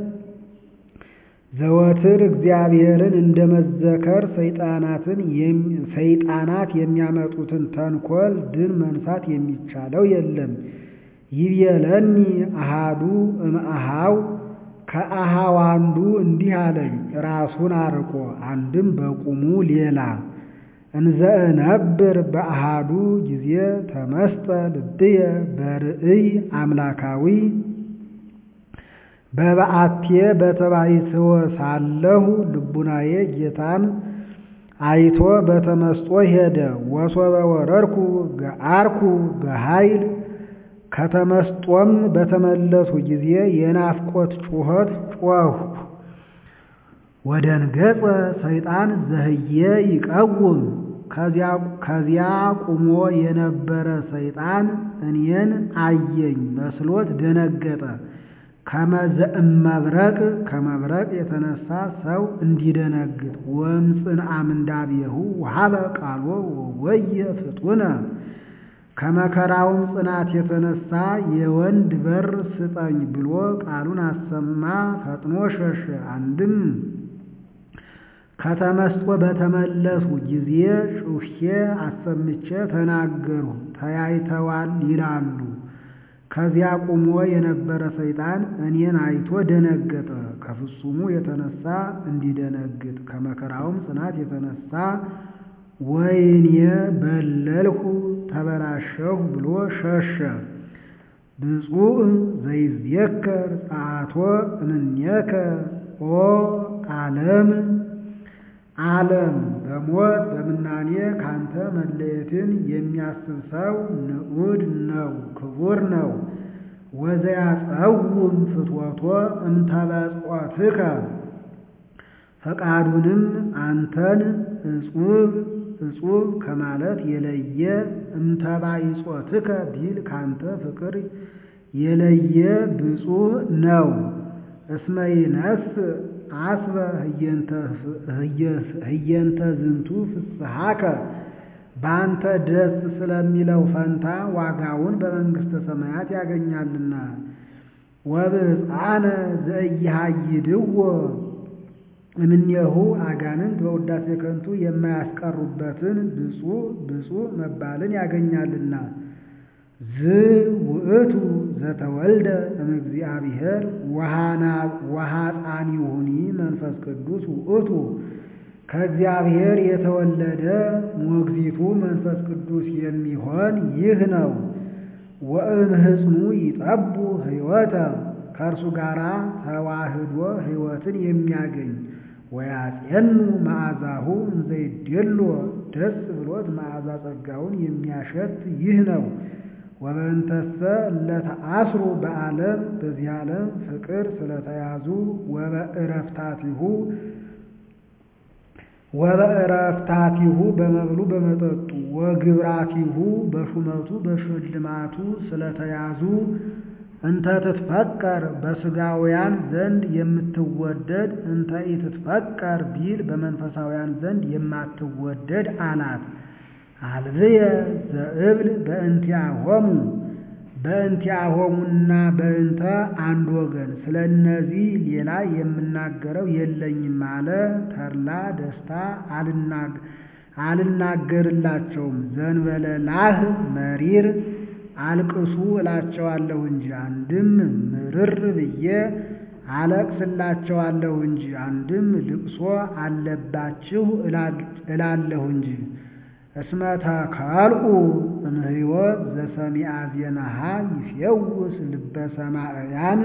ዘወትር እግዚአብሔርን እንደ መዘከር ሰይጣናትን ሰይጣናት የሚያመጡትን ተንኮል ድል መንሳት የሚቻለው የለም። ይቤለኒ አሃዱ እምአሃው ከአሃው አንዱ እንዲህ አለኝ፣ ራሱን አርቆ አንድም በቁሙ ሌላ እንዘ እነብር በአሃዱ ጊዜ ተመስጠ ልብየ በርእይ አምላካዊ በበዓቴ በተባይትወ ሳለሁ ልቡናዬ ጌታን አይቶ በተመስጦ ሄደ። ወሶበ ወረድኩ ገአርኩ በኃይል ከተመስጦም በተመለሱ ጊዜ የናፍቆት ጩኸት ጮኽሁ። ወደንገጸ ሰይጣን ዘህየ ይቀውም ከዚያ ቁሞ የነበረ ሰይጣን እኔን አየኝ መስሎት ደነገጠ። ከመዘእመብረቅ ከመብረቅ የተነሳ ሰው እንዲደነግጥ ወምፅን አምንዳቤሁ ውሃበ ቃሎ ወየ ፍጡነ ከመከራውም ጽናት የተነሳ የወንድ በር ስጠኝ ብሎ ቃሉን አሰማ፣ ፈጥኖ ሸሸ። አንድም ከተመስጦ በተመለሱ ጊዜ ጩኼ አሰምቼ ተናገሩ፣ ተያይተዋል ይላሉ። ከዚያ ቁሞ የነበረ ሰይጣን እኔን አይቶ ደነገጠ። ከፍጹሙ የተነሳ እንዲደነግጥ ከመከራውም ጽናት የተነሳ ወይኔ በለልሁ ተበላሸሁ ብሎ ሸሸ። ብፁዕ ዘይዝየከር ጸአቶ እምኔከ ኦ ዓለም ዓለም በሞት በምናኔ ካንተ መለየትን የሚያስብ ሰው ንዑድ ነው፣ ክቡር ነው። ወዘያጸውም ፍትወቶ እምተበጽሖትከ ፈቃዱንም አንተን እጹብ እጹብ ከማለት የለየ እምተባይጾትከ ቢል ካንተ ፍቅር የለየ ብፁዕ ነው። እስመ ይነስ አስበ ህየንተ ዝንቱ ፍስሐከ በአንተ ደስ ስለሚለው ፈንታ ዋጋውን በመንግሥተ ሰማያት ያገኛልና። ወብፅዓነ ዘኢያሃይድዎ እምኔሁ አጋንንት በውዳሴ ከንቱ የማያስቀሩበትን ብፁዕ ብፁዕ መባልን ያገኛልና። ዝ ውእቱ ዘተወልደ እምእግዚአብሔር ወሐፃኒሁኒ መንፈስ ቅዱስ ውእቱ ከእግዚአብሔር የተወለደ ሞግዚቱ መንፈስ ቅዱስ የሚሆን ይህ ነው። ወእምህፅኑ ይጠቡ ሕይወተ ከእርሱ ጋር ተዋህዶ ሕይወትን የሚያገኝ ወያጼኑ መዓዛሁ እንዘይዴሎ ደስ ብሎት መዓዛ ጸጋውን የሚያሸት ይህ ነው። ወበእንተሰ ለተአስሩ በዓለም በዚህ ዓለም ፍቅር ስለተያዙ ወበእረፍታቲሁ ወበእረፍታቲሁ በመብሉ በመጠጡ ወግብራቲሁ በሹመቱ በሽልማቱ ስለተያዙ እንተ ትትፈቀር በሥጋውያን ዘንድ የምትወደድ እንተ ኢትትፈቀር ቢል በመንፈሳውያን ዘንድ የማትወደድ አላት። አልብየ ዘእብል በእንቲአሆሙ በእንቲአሆሙና በእንተ አንድ ወገን ስለ እነዚህ ሌላ የምናገረው የለኝም አለ። ተድላ ደስታ አልናገርላቸውም። ዘንበለ ላህ መሪር አልቅሱ እላቸዋለሁ እንጂ አንድም ምርር ብዬ አለቅስላቸዋለሁ እንጂ አንድም ልቅሶ አለባችሁ እላለሁ እንጂ እስመ ተከልኡ እምሕይወት ዘሰሚዐ ዜናሃ ይፌውስ ልበ ሰማዕያን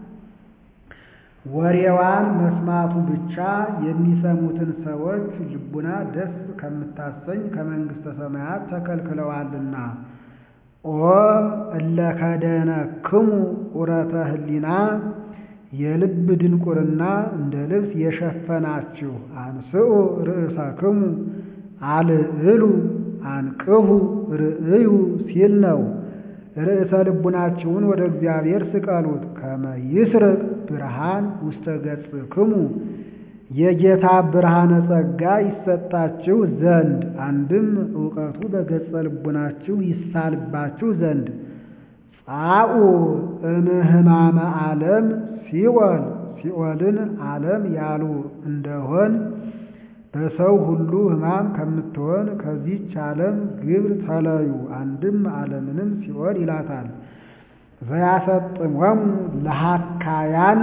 ወሬዋን መስማቱ ብቻ የሚሰሙትን ሰዎች ልቡና ደስ ከምታሰኝ ከመንግሥተ ሰማያት ተከልክለዋልና። ኦ እለ ከደነክሙ ዑረተ ህሊና የልብ ድንቁርና እንደ ልብስ የሸፈናችሁ አንስኡ ርእሰክሙ አልዕሉ አንቅሁ ርእዩ ሲል ነው። ርዕሰ ልቡናችሁን ወደ እግዚአብሔር ስቀሉት። ከመ ይስርቅ ብርሃን ውስተ ገጽክሙ የጌታ ብርሃነ ጸጋ ይሰጣችሁ ዘንድ አንድም እውቀቱ በገጸ ልቡናችሁ ይሳልባችሁ ዘንድ ጻኡ እምህማመ ዓለም ሲኦል ሲኦልን ዓለም ያሉ እንደሆን በሰው ሁሉ ሕማም ከምትሆን ከዚች ዓለም ግብር ተለዩ። አንድም ዓለምንም ሲኦል ይላታል። ዘያሰጥሞሙ ለሃካያን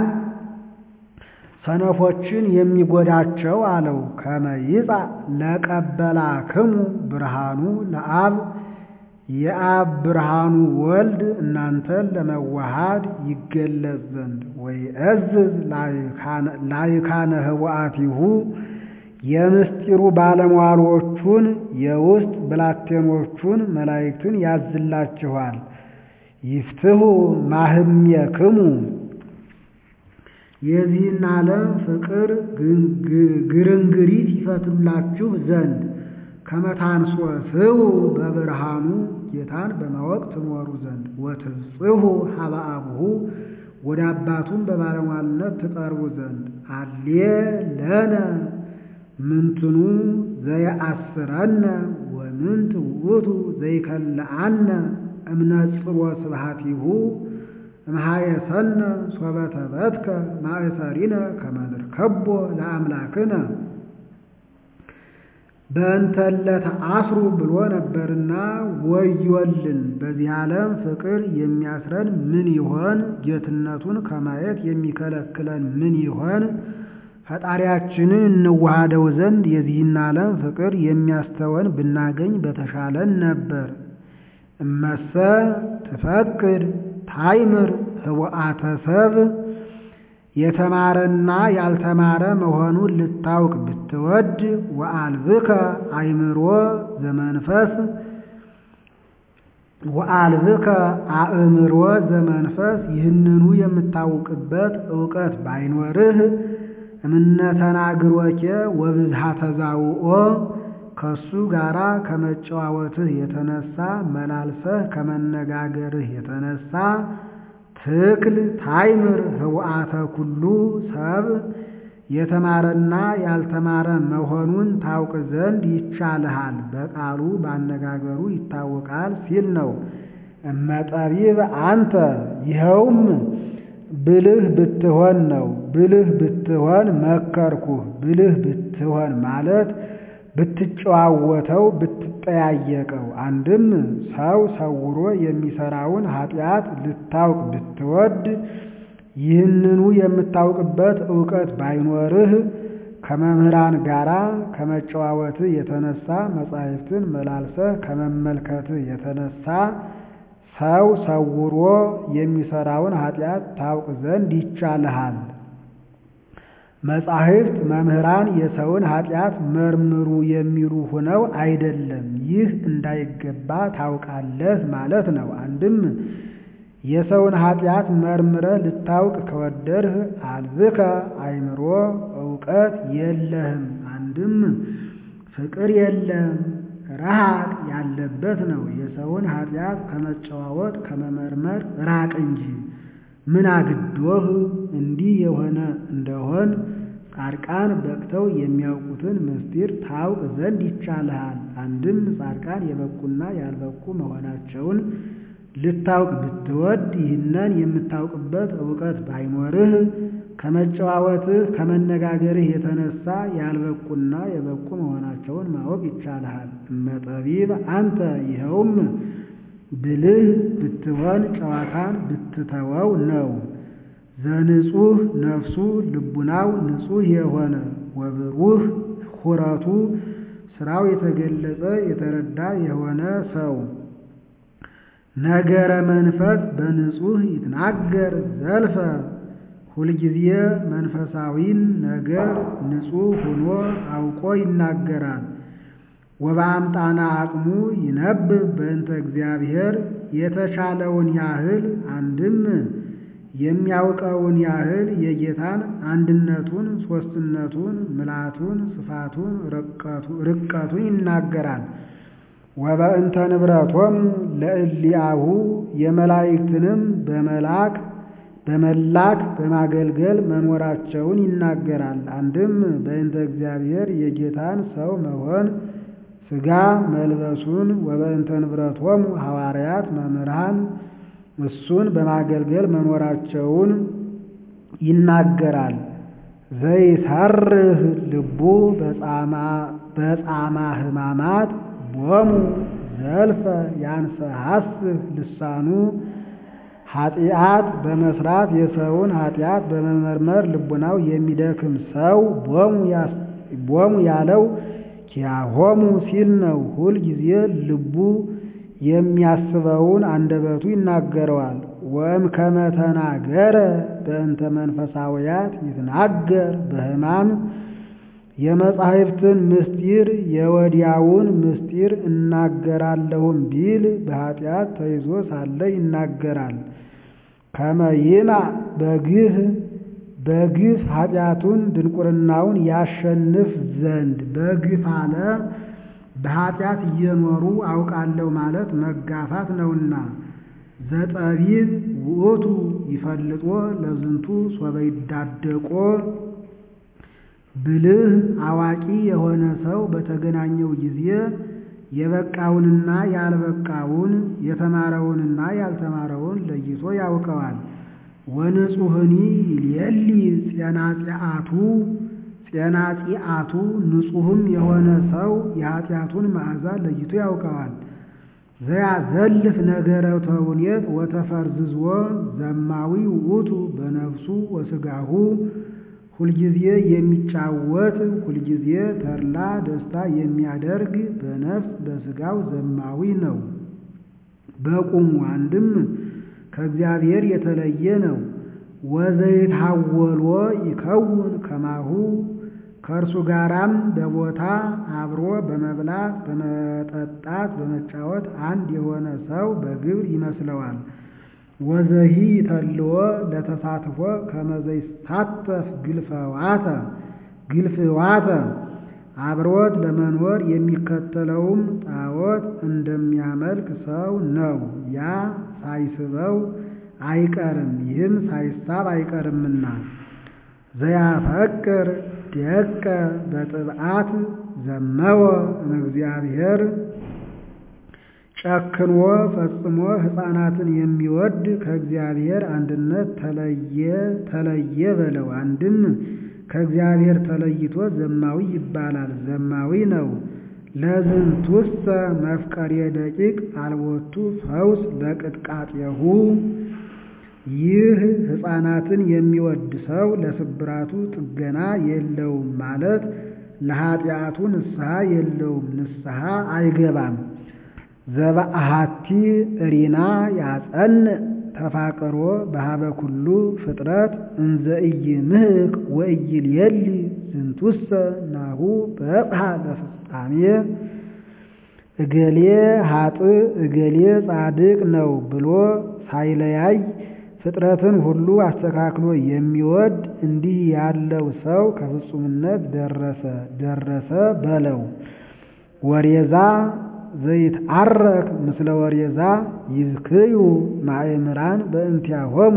ሰነፎችን የሚጎዳቸው አለው። ከመ ይጻእ ለቀበላክሙ ብርሃኑ ለአብ የአብ ብርሃኑ ወልድ እናንተን ለመዋሃድ ይገለጽ ዘንድ ወይእዝዝ ላይካነ ህቡአቲሁ የምስጢሩ ባለሟሎቹን የውስጥ ብላቴኖቹን መላእክትን ያዝላችኋል። ይፍትሁ ማህምየክሙ የዚህን ዓለም ፍቅር ግርንግሪት ይፈቱላችሁ ዘንድ ከመታንሶስው በብርሃኑ ጌታን በማወቅ ትኖሩ ዘንድ ወትብጽሑ ሀበ አቡሁ ወደ አባቱም በባለሟልነት ትቀርቡ ዘንድ አሌ ለነ ምንትኑ ዘየአስረነ ወምንት ውእቱ ዘይከልአነ እምነጽሮ ስብሐቲሁ እምሃየሰነ ሶበ ተበትከ ማእሰሪነ ከመ ንርከቦ ለአምላክነ በእንተለተ አስሩ ብሎ ነበርና ወዮልን። በዚህ ዓለም ፍቅር የሚያስረን ምን ይሆን? ጌትነቱን ከማየት የሚከለክለን ምን ይሆን? ፈጣሪያችንን እንዋሃደው ዘንድ የዚህን ዓለም ፍቅር የሚያስተወን ብናገኝ በተሻለን ነበር። እመሰ ትፈቅድ ታይምር ህቡአተ ሰብ የተማረና ያልተማረ መሆኑን ልታውቅ ብትወድ ወአልብከ አእምሮ ዘመንፈስ ወአልብከ አእምሮ ዘመንፈስ ይህንኑ የምታውቅበት እውቀት ባይኖርህ እምነተናግሮኬ ወብዝሃ ተዛውኦ ከሱ ጋራ ከመጨዋወትህ የተነሳ መላልሰህ ከመነጋገርህ የተነሳ ትክል ታይምር ህቡአተ ኩሉ ሰብ የተማረና ያልተማረ መሆኑን ታውቅ ዘንድ ይቻልሃል። በቃሉ ባነጋገሩ ይታወቃል ሲል ነው። እመጠቢብ አንተ ይኸውም ብልህ ብትሆን ነው። ብልህ ብትሆን መከርኩህ። ብልህ ብትሆን ማለት ብትጨዋወተው ብትጠያየቀው። አንድም ሰው ሰውሮ የሚሰራውን ኃጢአት ልታውቅ ብትወድ ይህንኑ የምታውቅበት እውቀት ባይኖርህ ከመምህራን ጋራ ከመጨዋወትህ የተነሳ መጻሕፍትን መላልሰህ ከመመልከትህ የተነሳ ሰው ሰውሮ የሚሰራውን ኃጢአት ታውቅ ዘንድ ይቻልሃል። መጻሕፍት መምህራን የሰውን ኃጢአት መርምሩ የሚሉ ሆነው አይደለም። ይህ እንዳይገባ ታውቃለህ ማለት ነው። አንድም የሰውን ኃጢአት መርምረህ ልታውቅ ከወደድህ አልብከ አእምሮ እውቀት የለህም። አንድም ፍቅር የለም ረሃቅ ያለበት ነው። የሰውን ኃጢአት ከመጨዋወት ከመመርመር ራቅ እንጂ ምን አግዶህ እንዲህ የሆነ እንደሆን ጻድቃን በቅተው የሚያውቁትን ምስጢር ታውቅ ዘንድ ይቻልሃል። አንድም ጻድቃን የበቁና ያልበቁ መሆናቸውን ልታውቅ ብትወድ ይህንን የምታውቅበት እውቀት ባይኖርህ ከመጨዋወትህ ከመነጋገርህ የተነሳ ያልበቁና የበቁ መሆናቸውን ማወቅ ይቻልሃል። እመጠቢብ አንተ ይኸውም ብልህ ብትሆን ጨዋታን ብትተወው ነው። ዘንጹህ ነፍሱ ልቡናው ንጹሕ የሆነ ወብሩህ ሁረቱ ስራው የተገለጸ የተረዳ የሆነ ሰው ነገረ መንፈስ በንጹሕ ይትናገር ዘልፈ ሁልጊዜ መንፈሳዊን ነገር ንጹሕ ሆኖ አውቆ ይናገራል። ወበአምጣና አቅሙ ይነብብ በእንተ እግዚአብሔር የተቻለውን ያህል አንድም የሚያውቀውን ያህል የጌታን አንድነቱን፣ ሦስትነቱን፣ ምልአቱን፣ ስፋቱን፣ ርቀቱን ይናገራል። ወበእንተ ንብረቶሙ ለእሊአሁ የመላእክትንም በመላክ በመላክ በማገልገል መኖራቸውን ይናገራል። አንድም በእንተ እግዚአብሔር የጌታን ሰው መሆን ሥጋ መልበሱን ወበእንተ ንብረቶሙ ሐዋርያት መምህራን እሱን በማገልገል መኖራቸውን ይናገራል። ዘይሰርህ ልቡ በጻማ ሕማማት ቦሙ ዘልፈ ያንሰሐስህ ልሳኑ ኃጢአት በመስራት የሰውን ኃጢአት በመመርመር ልቡናው የሚደክም ሰው ቦሙ ያለው ኪያሆሙ ሲል ነው። ሁል ጊዜ ልቡ የሚያስበውን አንደበቱ ይናገረዋል። ወእም ከመተናገረ በእንተ መንፈሳውያት ይትናገር በሕማም የመጻሕፍትን ምስጢር የወዲያውን ምስጢር እናገራለሁም ቢል በኃጢአት ተይዞ ሳለ ይናገራል። ከመይማ በግህ በግፍ ኃጢአቱን ድንቁርናውን ያሸንፍ ዘንድ በግፍ አለ በኃጢአት እየኖሩ አውቃለሁ ማለት መጋፋት ነውና። ዘጠቢብ ውእቱ ይፈልጦ ለዝንቱ ሶበ ይዳደቆ ብልህ አዋቂ የሆነ ሰው በተገናኘው ጊዜ የበቃውንና ያልበቃውን የተማረውንና ያልተማረውን ለይቶ ያውቀዋል። ወንጹህኒ ይልየሊ ጼናጺአቱ ጼናጺአቱ ንጹሕም የሆነ ሰው የኃጢአቱን መዓዛ ለይቶ ያውቀዋል። ዘያዘልፍ ነገረ ተውኔት ወተፈርዝዝዎ ዘማዊ ውእቱ በነፍሱ ወሥጋሁ ሁልጊዜ የሚጫወት ሁልጊዜ ተድላ ደስታ የሚያደርግ በነፍስ በሥጋው ዘማዊ ነው። በቁሙ አንድም ከእግዚአብሔር የተለየ ነው። ወዘይትሐወልዎ ይከውን ከማሁ ከእርሱ ጋራም በቦታ አብሮ በመብላት በመጠጣት በመጫወት አንድ የሆነ ሰው በግብር ይመስለዋል። ወዘሂ ተልዎ ለተሳትፎ ከመዘይሳተፍ ግልፈዋተ ግልፍዋተ አብሮት ለመኖር የሚከተለውም ጣዖት እንደሚያመልክ ሰው ነው። ያ ሳይስበው አይቀርም፣ ይህም ሳይሳብ አይቀርምና። ዘያፈቅር ደቀ በጥብዓት ዘመወ እምእግዚአብሔር ጨክኖ ፈጽሞ ሕፃናትን የሚወድ ከእግዚአብሔር አንድነት ተለየ ተለየ በለው። አንድም ከእግዚአብሔር ተለይቶ ዘማዊ ይባላል፣ ዘማዊ ነው። ለዝንቱሰ መፍቀሬ ደቂቅ አልቦቱ ፈውስ ለቅጥቃጤሁ ይህ ሕፃናትን የሚወድ ሰው ለስብራቱ ጥገና የለውም ማለት ለኃጢአቱ ንስሐ የለውም፣ ንስሐ አይገባም። ዘበአሃቲ እሪና ያጸን ተፋቅሮ በሃበ ኩሉ ፍጥረት እንዘ ኢይምህክ ወኢይልየሊ ዝንቱሰ ናሁ በጽሐ ለፍጻሜ እገሌ ኃጥእ እገሌ ጻድቅ ነው ብሎ ሳይለያይ ፍጥረትን ሁሉ አስተካክሎ የሚወድ እንዲህ ያለው ሰው ከፍጹምነት ደረሰ ደረሰ በለው። ወሬዛ ዘይትዓረክ ምስለ ወሬዛ ይዝክዩ ማእምራን በእንቲአሆሙ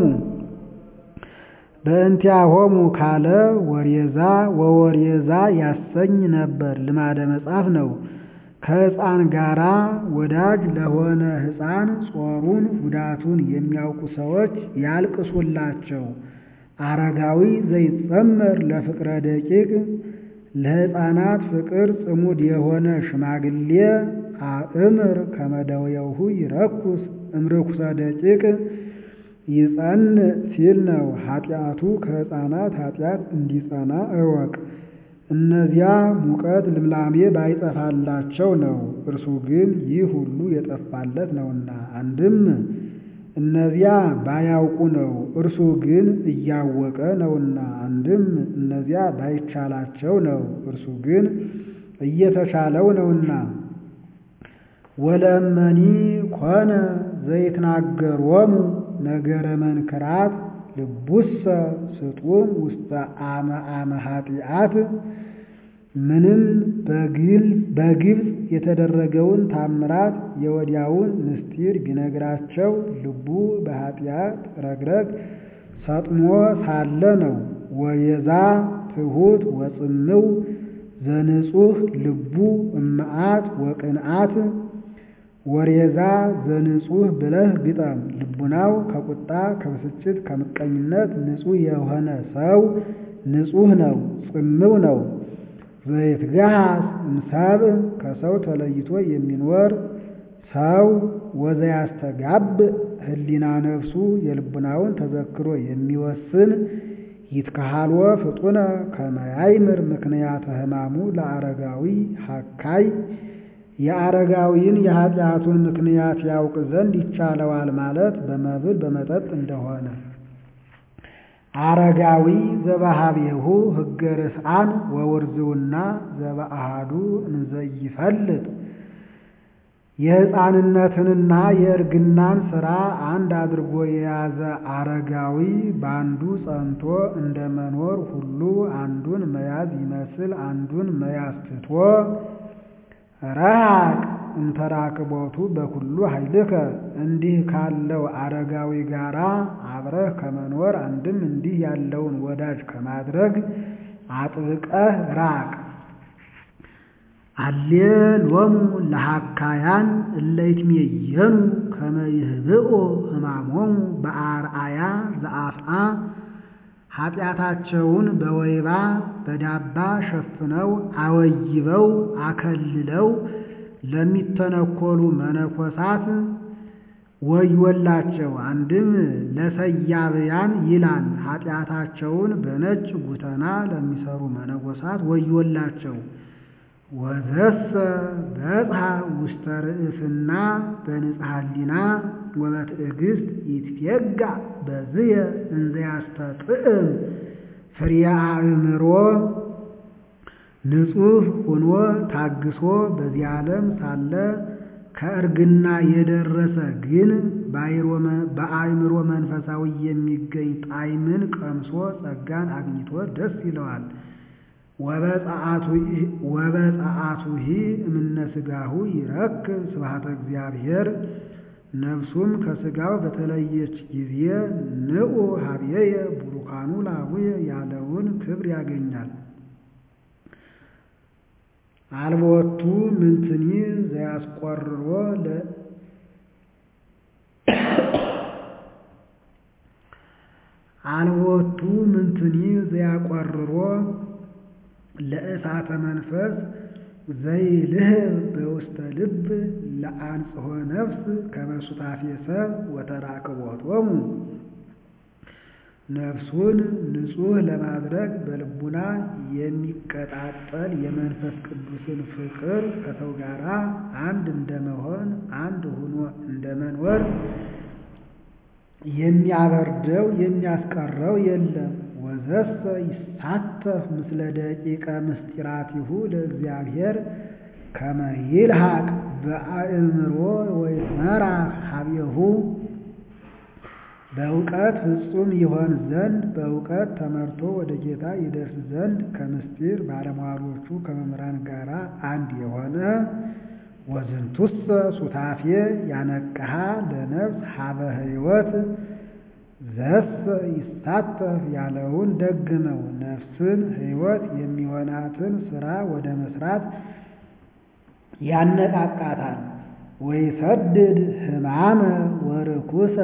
በእንቲአሆሙ ካለ ወሬዛ ወወሬዛ ያሰኝ ነበር። ልማደ መጽሐፍ ነው። ከሕፃን ጋራ ወዳጅ ለሆነ ሕፃን ጾሩን ጉዳቱን የሚያውቁ ሰዎች ያልቅሱላቸው። አረጋዊ ዘይጸመር ለፍቅረ ደቂቅ ለሕፃናት ፍቅር ጽሙድ የሆነ ሽማግሌ አእምር ከመደውየውሁ ይረኩስ እምርኩሰ ደቂቅ ይጸን ሲል ነው። ኃጢአቱ ከሕፃናት ኃጢአት እንዲጸና እወቅ። እነዚያ ሙቀት ልምላሜ ባይጠፋላቸው ነው። እርሱ ግን ይህ ሁሉ የጠፋለት ነውና። አንድም እነዚያ ባያውቁ ነው፣ እርሱ ግን እያወቀ ነውና። አንድም እነዚያ ባይቻላቸው ነው፣ እርሱ ግን እየተቻለው ነውና። ወለመኒ ኮነ ዘይትናገሮሙ ነገረ መንክራት ልቡሰ ስጡም ውስተ አመ አመ ኃጢአት ምንም በግብፅ የተደረገውን ታምራት የወዲያውን ምስጢር ቢነግራቸው ልቡ በኃጢአት ረግረግ ሰጥሞ ሳለ ነው። ወየዛ ትሑት ወጽምው ዘንጹህ ልቡ እመዓት ወቅንዓት ወሬዛ ዘንጹህ ብለህ ግጠም። ልቡናው ከቁጣ ከብስጭት ከምቀኝነት ንጹሕ የሆነ ሰው ንጹሕ ነው፣ ጽምው ነው። ዘይትገሃስ እምሰብእ ከሰው ተለይቶ የሚኖር ሰው ወዘያስተጋብ ህሊና ነፍሱ የልቡናውን ተዘክሮ የሚወስን ይትከሃልዎ ፍጡነ ከመያይምር ምክንያተ ሕማሙ ለአረጋዊ ሀካይ የአረጋዊን የኃጢአቱን ምክንያት ያውቅ ዘንድ ይቻለዋል ማለት በመብል በመጠጥ እንደሆነ። አረጋዊ ዘባሃቤሁ ህገ ርስአን ወውርዝውና ዘበአሃዱ እንዘይፈልጥ የሕፃንነትንና የእርግናን ሥራ አንድ አድርጎ የያዘ አረጋዊ በአንዱ ጸንቶ እንደ መኖር ሁሉ አንዱን መያዝ ይመስል አንዱን መያዝ ትቶ ረሃቅ እንተራክቦቱ በኩሉ ኃይልከ እንዲህ ካለው አረጋዊ ጋራ አብረህ ከመኖር አንድም እንዲህ ያለውን ወዳጅ ከማድረግ አጥብቀህ ራቅ። አሌ ሎሙ ለሃካያን እለይትሜየኑ ከመ ይህብኦ ሕማሞሙ በአርአያ ዘአፍአ ኃጢአታቸውን በወይባ በዳባ ሸፍነው አወይበው አከልለው ለሚተነኮሉ መነኮሳት ወዮላቸው። አንድም ለሰያብያን ይላል። ኃጢአታቸውን በነጭ ጉተና ለሚሰሩ መነኮሳት ወዮላቸው። ወዘሰ በጽሐ ውስተ ርእስና በንጽሐ ሊና ወበትዕግስት ይትፌጋ በዝየ እንዘ ያስተጥዕም ፍሬየ አእምሮ ንጹሕ ሆኖ ታግሶ በዚህ ዓለም ሳለ ከእርግና የደረሰ ግን በአእምሮ መንፈሳዊ የሚገኝ ጣዕምን ቀምሶ ጸጋን አግኝቶ ደስ ይለዋል። ወበጸአቱሂ እምነ ሥጋሁ ይረክብ ስብሐተ እግዚአብሔር ነፍሱም ከሥጋው በተለየች ጊዜ ንዑ ሀብየየ ቡሩካኑ ላቡየ ያለውን ክብር ያገኛል። አልቦቱ ምንትኒ ዘያስቆርሮ አልቦቱ ምንትኒ ዘያቆርሮ ለእሳተ መንፈስ ዘይልህብ በውስተ ልብ ለአንጽሖ ነፍስ ከመሱታፌ ሰብ ወተራክቦቶሙ ነፍሱን ንጹሕ ለማድረግ በልቡና የሚቀጣጠል የመንፈስ ቅዱስን ፍቅር ከሰው ጋር አንድ እንደመሆን አንድ ሆኖ እንደመኖር የሚያበርደው የሚያስቀረው የለም። ወዘሰ ይሳተፍ ምስለ ደቂቀ ምስጢራቲሁ ለእግዚአብሔር ከመ ይልሐቅ በአእምሮ ወይትመራ ሀቤሁ በእውቀት ፍጹም ይሆን ዘንድ በእውቀት ተመርቶ ወደ ጌታ ይደርስ ዘንድ ከምስጢር ባለሟሎቹ ከመምህራን ጋር አንድ የሆነ ወዝንቱሰ ሱታፌ ያነቅሃ ለነፍስ ሀበ ሕይወት ዘሰ ይሳተፍ ያለውን ደግመው ነፍስን ሕይወት የሚሆናትን ሥራ ወደ መስራት ያነቃቃታል። ወይሰድድ ሕማመ ወርኩሰ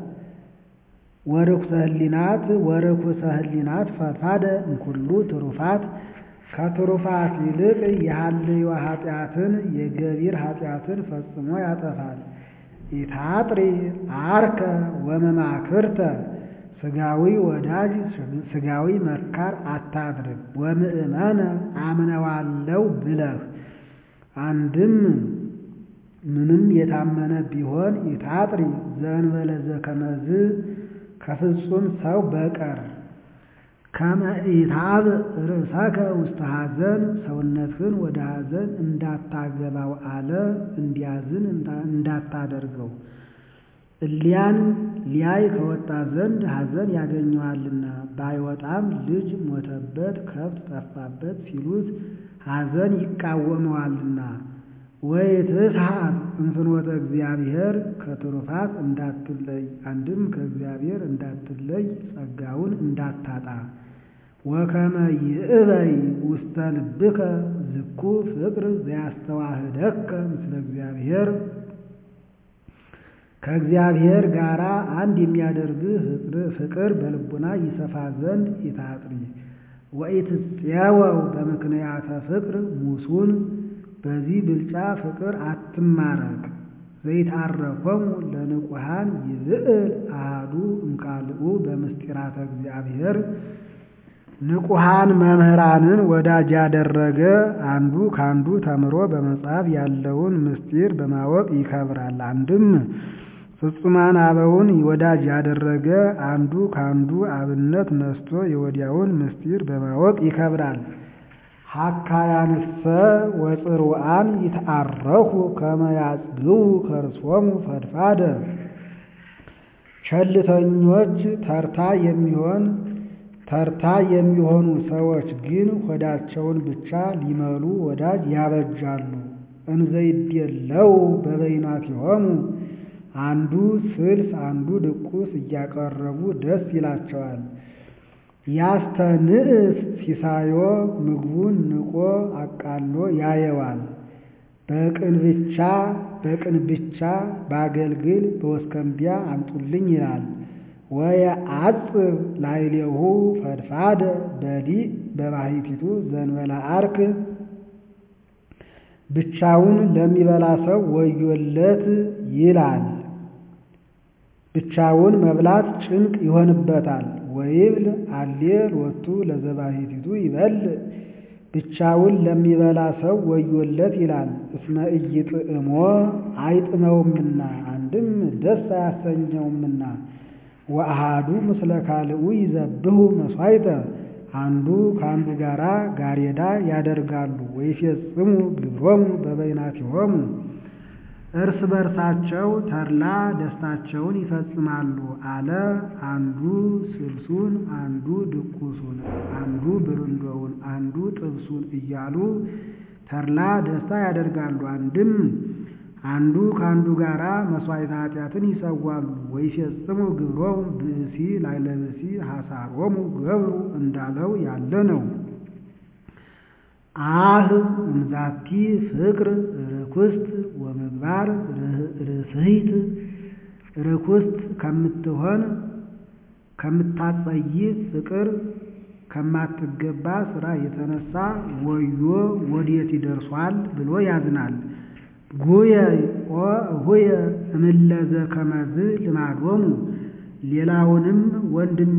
ወርኩሰ ህሊናት ወርኩሰ ህሊናት ፈድፋደ እንኩሉ ትሩፋት ከትሩፋት ይልቅ የሐልዮ ኃጢአትን የገቢር ኃጢአትን ፈጽሞ ያጠፋል። ኢታጥሪ አርከ ወመማክርተ ሥጋዊ ወዳጅ ሥጋዊ መካር አታድርግ። ወምእመነ አምነዋለው ብለህ አንድም ምንም የታመነ ቢሆን ይታጥሪ ዘእንበለ ዘከመዝ ከፍጹም ሰው በቀር ከመ ኢታብ ርእሰከ ውስተ ሐዘን ሰውነትህን ወደ ሐዘን እንዳታገባው አለ እንዲያዝን እንዳታደርገው። እሊያን ሊያይ ከወጣ ዘንድ ሐዘን ያገኘዋልና ባይወጣም ልጅ ሞተበት፣ ከብት ጠፋበት ሲሉት ሐዘን ይቃወመዋልና። ወይትስሐቅ እምፍኖተ እግዚአብሔር ከትሩፋት እንዳትለይ አንድም ከእግዚአብሔር እንዳትለይ ጸጋውን እንዳታጣ። ወከመ ይእበይ ውስተ ልብከ ዝኩ ፍቅር ዘያስተዋህደከ ምስለ እግዚአብሔር ከእግዚአብሔር ጋር አንድ የሚያደርግህ ፍቅር በልቡና ይሰፋ ዘንድ ይታጥሪ። ወኢትፄወው በምክንያተ ፍቅር ሙሱን በዚህ ብልጫ ፍቅር አትማረክ። ዘይታረኮሙ ለንቁሃን ይብዕል አሐዱ እምካልኡ በምስጢራተ እግዚአብሔር ንቁሃን መምህራንን ወዳጅ ያደረገ አንዱ ካንዱ ተምሮ በመጽሐፍ ያለውን ምስጢር በማወቅ ይከብራል። አንድም ፍጹማን አበውን ወዳጅ ያደረገ አንዱ ካንዱ አብነት ነስቶ የወዲያውን ምስጢር በማወቅ ይከብራል። ሐካያንሰ ወጽሩአን ይትአረኩ ከመ ያጽግቡ ከርሶሙ ፈድፋደ ቸልተኞች ተርታ የሚሆን ተርታ የሚሆኑ ሰዎች ግን ሆዳቸውን ብቻ ሊመሉ ወዳጅ ያበጃሉ። እንዘይቤለው በበይናቲሆሙ አንዱ ስልስ አንዱ ድቁስ እያቀረቡ ደስ ይላቸዋል። ያስተንእስ ሲሳዮ ምግቡን ንቆ አቃሎ ያየዋል። በቅን ብቻ በቅን ብቻ በአገልግል በወስከንቢያ አምጡልኝ ይላል። ወየዐጽብ ላዕሌሁ ፈድፋደ በዲእ በባሕቲቱ ዘእንበለ ዐርክ ብቻውን ለሚበላ ሰው ወዮለት ይላል። ብቻውን መብላት ጭንቅ ይሆንበታል። ወይብል አሌ ሎቱ ለዘባሕቲቱ ይበልዕ ብቻውን ለሚበላ ሰው ወዮለት ይላል። እስመ ኢይጥዕሞ አይጥመውምና አንድም ደስ አያሰኘውምና። ወአሃዱ ምስለ ካልኡ ይዘብሑ መሥዋዕተ አንዱ ከአንዱ ጋራ ጋሬዳ ያደርጋሉ። ወይፌጽሙ ግብሮሙ በበይናቲሆሙ እርስ በርሳቸው ተድላ ደስታቸውን ይፈጽማሉ አለ። አንዱ ስልሱን፣ አንዱ ድቁሱን፣ አንዱ ብርንዶውን፣ አንዱ ጥብሱን እያሉ ተድላ ደስታ ያደርጋሉ። አንድም አንዱ ከአንዱ ጋራ መሥዋዕተ ኃጢአትን ይሰዋሉ። ወይፌጽሙ ግብሮሙ ብእሲ ላዕለ ብእሲ ሐሳሮሙ ገብሩ እንዳለው ያለ ነው። አህ እምዛቲ ፍቅር ርኩስት ወምግባር ርስሂት ርኩስት ከምትሆን ከምታጸይፍ ፍቅር ከማትገባ ስራ የተነሳ ወዮ ወዴት ይደርሷል ብሎ ያዝናል። ጉየ ሆየ እምለዘ ከመዝ ልማዶሙ ሌላውንም ወንድሜ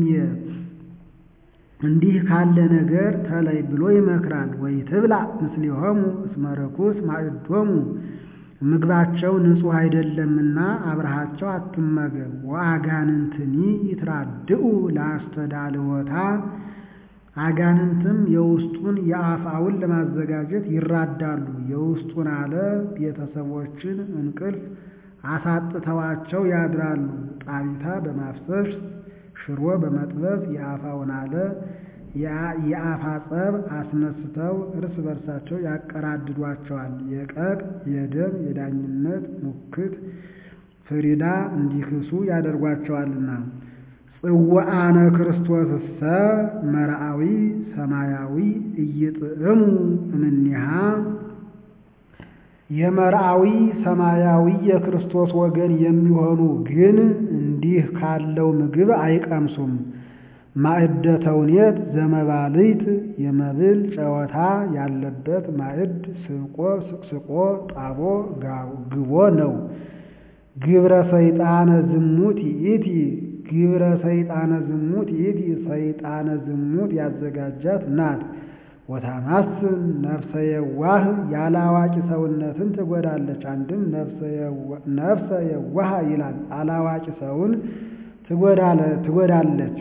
እንዲህ ካለ ነገር ተለይ ብሎ ይመክራል። ወይ ትብላ ምስሌሆሙ እስመ ርኩስ ማዕዶሙ ምግባቸው ንጹሕ አይደለምና አብረሃቸው አትመገብ። ወአጋንንትኒ ይትራድኡ ለአስተዳልወታ አጋንንትም የውስጡን የአፋውን ለማዘጋጀት ይራዳሉ። የውስጡን አለ ቤተሰቦችን እንቅልፍ አሳጥተዋቸው ያድራሉ። ጣቢታ በማፍሰስ ሽሮ በመጥበስ የአፋውን አለ የአፋ ጸብ አስነስተው እርስ በርሳቸው ያቀራድዷቸዋል። የቀቅ የደም የዳኝነት ሙክት ፍሪዳ እንዲክሱ ያደርጓቸዋልና። ጽዋአነ ክርስቶስሰ መርአዊ ሰማያዊ እይጥዕሙ እምኔሃ የመርአዊ ሰማያዊ የክርስቶስ ወገን የሚሆኑ ግን እንዲህ ካለው ምግብ አይቀምሱም። ማዕደ ተውኔት ዘመባልት የመብል ጨዋታ ያለበት ማዕድ ስቆ ስቅስቆ ጣቦ ግቦ ነው። ግብረ ሰይጣነ ዝሙት ይእቲ ግብረ ሰይጣነ ዝሙት ይእቲ ሰይጣነ ዝሙት ያዘጋጃት ናት። ወታማስን ነፍሰ የዋህ ያለ አዋቂ ሰውነትን ትጎዳለች። አንድም ነፍሰ የዋህ ይላል አላዋቂ ሰውን ትጎዳለች።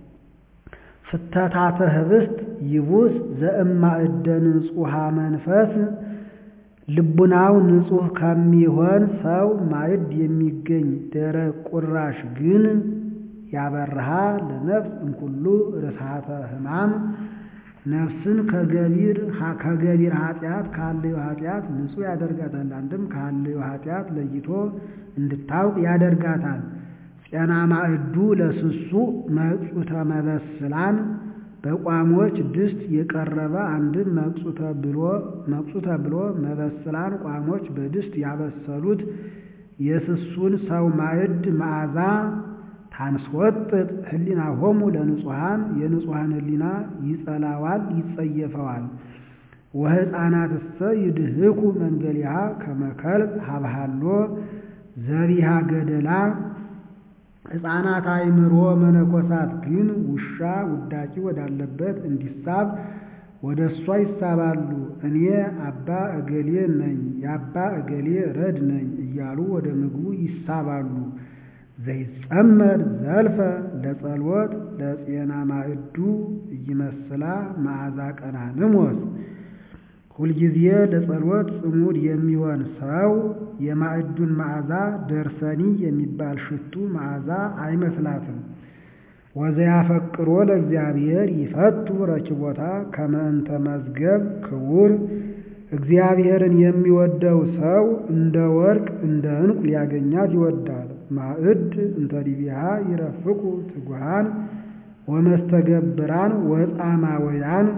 ፍተታተ ህብስት ይቡስ ዘእማእደ ንጹሐ መንፈስ ልቡናው ንጹሕ ከሚሆን ሰው ማዕድ የሚገኝ ደረቅ ቁራሽ ግን ያበርሃ ለነፍስ እምኩሉ ርስሓተ ሕማም ነፍስን ከገቢር ከገቢር ኃጢአት ካለዩ ኃጢአት ንጹሕ ያደርጋታል። አንድም ካለዩ ኃጢአት ለይቶ እንድታውቅ ያደርጋታል። ጤና ማዕዱ ለስሱ መቅጹተ መበስላን በቋሞች ድስት የቀረበ አንድም መቅጹተ ብሎ መቅጹተ ብሎ መበስላን ቋሞች በድስት ያበሰሉት የስሱን ሰው ማዕድ መዓዛ ታንስወጥጥ ህሊና ሆሙ ለንጹሐን የንጹሐን ህሊና ይጸላዋል ይጸየፈዋል። ወሕፃናትሰ ይድህኩ መንገሊሃ ከመከልብ ሀብሃሎ ዘቢሃ ገደላ ሕፃናት አእምሮ መነኮሳት ግን ውሻ ውዳቂ ወዳለበት እንዲሳብ ወደ እሷ ይሳባሉ። እኔ አባ እገሌ ነኝ የአባ እገሌ ረድ ነኝ እያሉ ወደ ምግቡ ይሳባሉ። ዘይጸመድ ዘልፈ ለጸልወት ለጤና ማዕዱ እይመስላ መዓዛ ቀናንሞስ ሁልጊዜ ለጸሎት ጽሙድ የሚሆን ሰው የማዕዱን መዓዛ ደርሰኒ የሚባል ሽቱ መዓዛ አይመስላትም። ወዘያፈቅሮ ለእግዚአብሔር ይፈቱ ረኪቦታ ከመ እንተ መዝገብ ክቡር እግዚአብሔርን የሚወደው ሰው እንደ ወርቅ እንደ ዕንቁ ሊያገኛት ይወዳል። ማዕድ እንተ ዲቢሃ ይረፍቁ ትጉሃን ወመስተገብራን ወጻማውያን